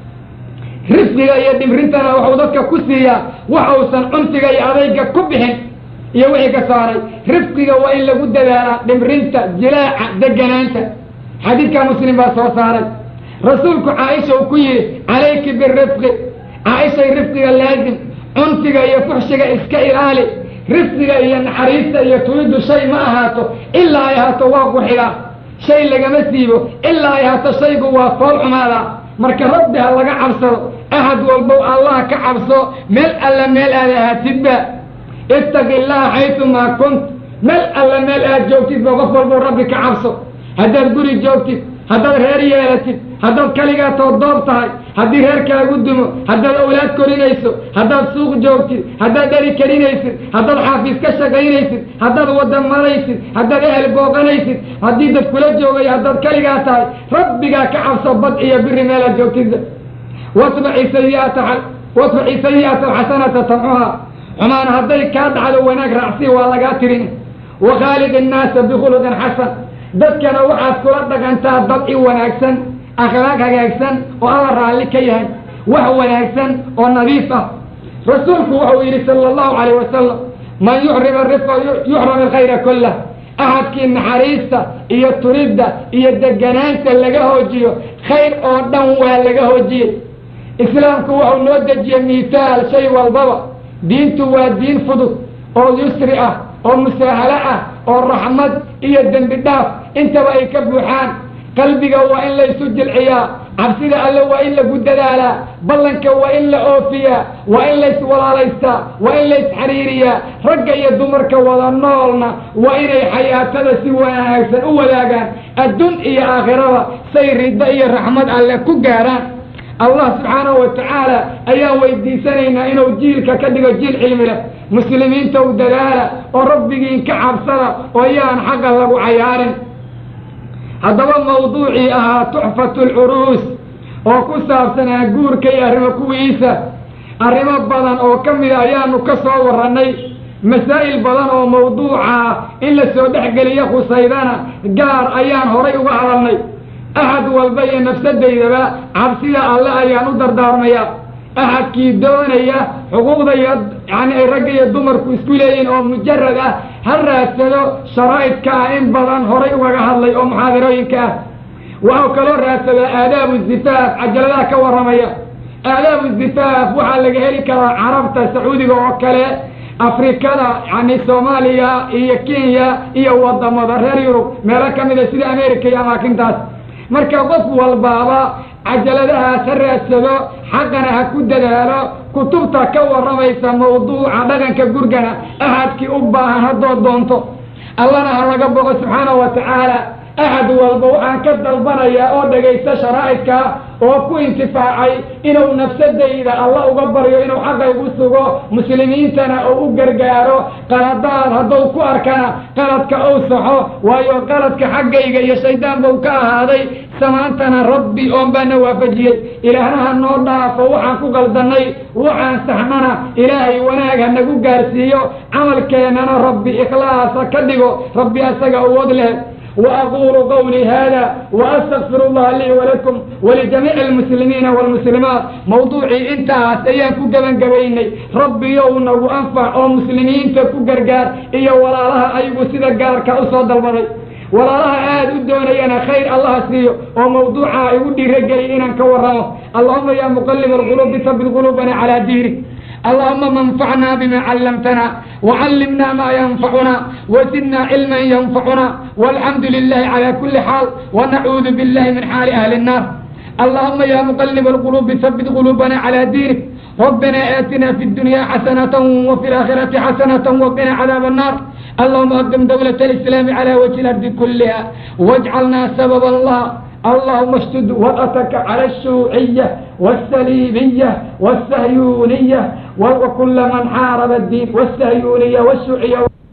rifqiga iyo dhimrintana waxuu dadka ku siiyaa wax uusan cunsiga iyo adayga ku bixin iyo wixii ka saaray rifqiga waa in lagu dadaalaa dhimrinta jilaaca deganaanta xadiidka muslim baa soo saaray rasuulku caaisha uu ku yidhi calayki birifqi caaishay rifqiga laazim cunsiga iyo fuxshiga iska ilaali rifqiga iyo naxariista iyo tuiddu shay ma ahaato ilaa ay ahaato waa quxiga shay lagama siibo ilaa ay ahaato shaygu waa fool xumaada marka rabbi ha laga cabsado ahad walbow allah ka cabso meel alla meel aad ahaatidba ittaqi illaha xaytumaa kunt meel alla meel aad joogtidba qof walbow rabbi ka cabso haddaad guri joogtid haddaad reer yeelatid haddaad kaligaa toodoob tahay haddii reerkaagu dumo haddaad awlaad korinayso haddaad suuq joogtid haddaad dheri karinaysid haddaad xaafiis ka shaqaynaysid haddaad wadda maraysid haddaad ehel booqanaysid haddii dad kula joogayo haddaad kaligaa tahay rabbigaa ka cabso bad iyo biri meelaad joogtidba watbaci sayiata watbaci sayi'ata alxasanata tamxuha xumaan hadday kaa dhacdo wanaag raacsi waa lagaa tirin wakhaaliq innaasa bikhuluqin xasan dadkana waxaad kula dhaqantaa dabci wanaagsan akhlaaq hagaagsan oo alla raalli ka yahay wax wanaagsan oo nadiif ah rasuulku wuxuu yidhi sala allahu calayh wasalam man yuxrim arifqa yuxram alkhayra kullah ahadkii naxariista iyo turidda iyo deganaanta laga hoojiyo khayr oo dhan waa laga hoojiyey islaamku wuxuu noo dejiyey miitaal shay walbaba diintu waa diin fudud oo yusri ah oo musaahalo ah oo raxmad iyo dembi dhaaf intaba ay ka buuxaan qalbiga waa in laysu jilciyaa cabsida alle waa in lagu dadaalaa ballanka waa in la oofiyaa waa in layswalaalaystaa waa in laysxariiriyaa ragga iyo dumarka wada noolna waa inay xayaatada si wanaagsan u wadaagaan adduun iyo aakhirada say riddo iyo raxmad alle ku gaaraan allah subxaanahu wa tacaala ayaan weydiisanaynaa inuu jiilka ka dhigo jiil cilmi leh muslimiinta u dadaala oo rabbigiin ka cabsada oo yaan xaqa lagu cayaarin haddaba mawduucii ahaa tuxfatu lcuruus oo ku saabsanaa guurka iyo arrimo kuwiisa arrimo badan oo ka mida ayaanu ka soo warrannay masaa'il badan oo mawduuca in la soo dhexgeliyo khusaydana gaar ayaan horay uga hadalnay axad walba iyo nafsadaydaba cabsida alle ayaan u dardaarmayaa axadkii doonaya xuquuqda iyo yani ay ragga iyo dumarku isku leeyihin oo mujarad ah ha raadsado sharaa'idka ah in badan horay ugaga hadlay oo muxaadarooyinka ah waxau kaloo raadsadaa aadaabu zifaaf cajaladaha ka warramaya aadaabu zifaaf waxaa laga heli karaa carabta sacuudiga oo kale afrikada yani soomaaliya iyo kenya iyo wadamada reer yurub meelo ka mida sida america iyo amaakintaas marka qof walbaaba cajaladahaas ha raadsado xaqana ha ku dadaalo kutubta ka warramaysa mawduuca dhaqanka gurgana axadkii u baahan haddood doonto allana ha laga boqo subxaanahu wa tacaala axad walba waxaan ka dalbanayaa oo dhegaysta sharaa'idka oo ku intifaacay inuu nafsadayda alla uga baryo inuu xaqaygu sugo muslimiintana oo u gargaaro qaladaad hadduu ku arkana qaladka uu saxo waayo qaladka xaggayga iyo shaydaan buu ka ahaaday samaantana rabbi oon baana waafajiyey ilaahnaha noo dhaafo waxaan ku qaldannay waxaan saxnana ilaahay wanaag ha nagu gaarsiiyo camalkeennana rabbi ikhlaasa ka dhigo rabbi asaga awood leh وأقول قولي هذا وأستغفر الله لي ولكم ولجميع المسلمين والمسلمات موضوعي انتهى سيان كجبن جبيني ربي يوم وأنفع أو مسلمين تكو جرجار إيا ولا لها أيبو سيدا جار كأصاد البري ولا لها آد الدوني أنا خير الله سيو وموضوعها يودي رجلي إنا كوراه اللهم يا مقلب القلوب ثبت قلوبنا على دينك اللهم منفعنا بما علمتنا وعلمنا ما ينفعنا وزدنا علما ينفعنا والحمد لله على كل حال ونعوذ بالله من حال أهل النار اللهم يا مقلب القلوب ثبت قلوبنا على دينك ربنا آتنا في الدنيا حسنة وفي الآخرة حسنة وقنا عذاب النار اللهم أقم دولة الإسلام على وجه الأرض كلها واجعلنا سبب الله اللهم اشتد وطأتك على الشيوعية والسليبية والسهيونية وكل من حارب الدين والسهيونية والشيوعية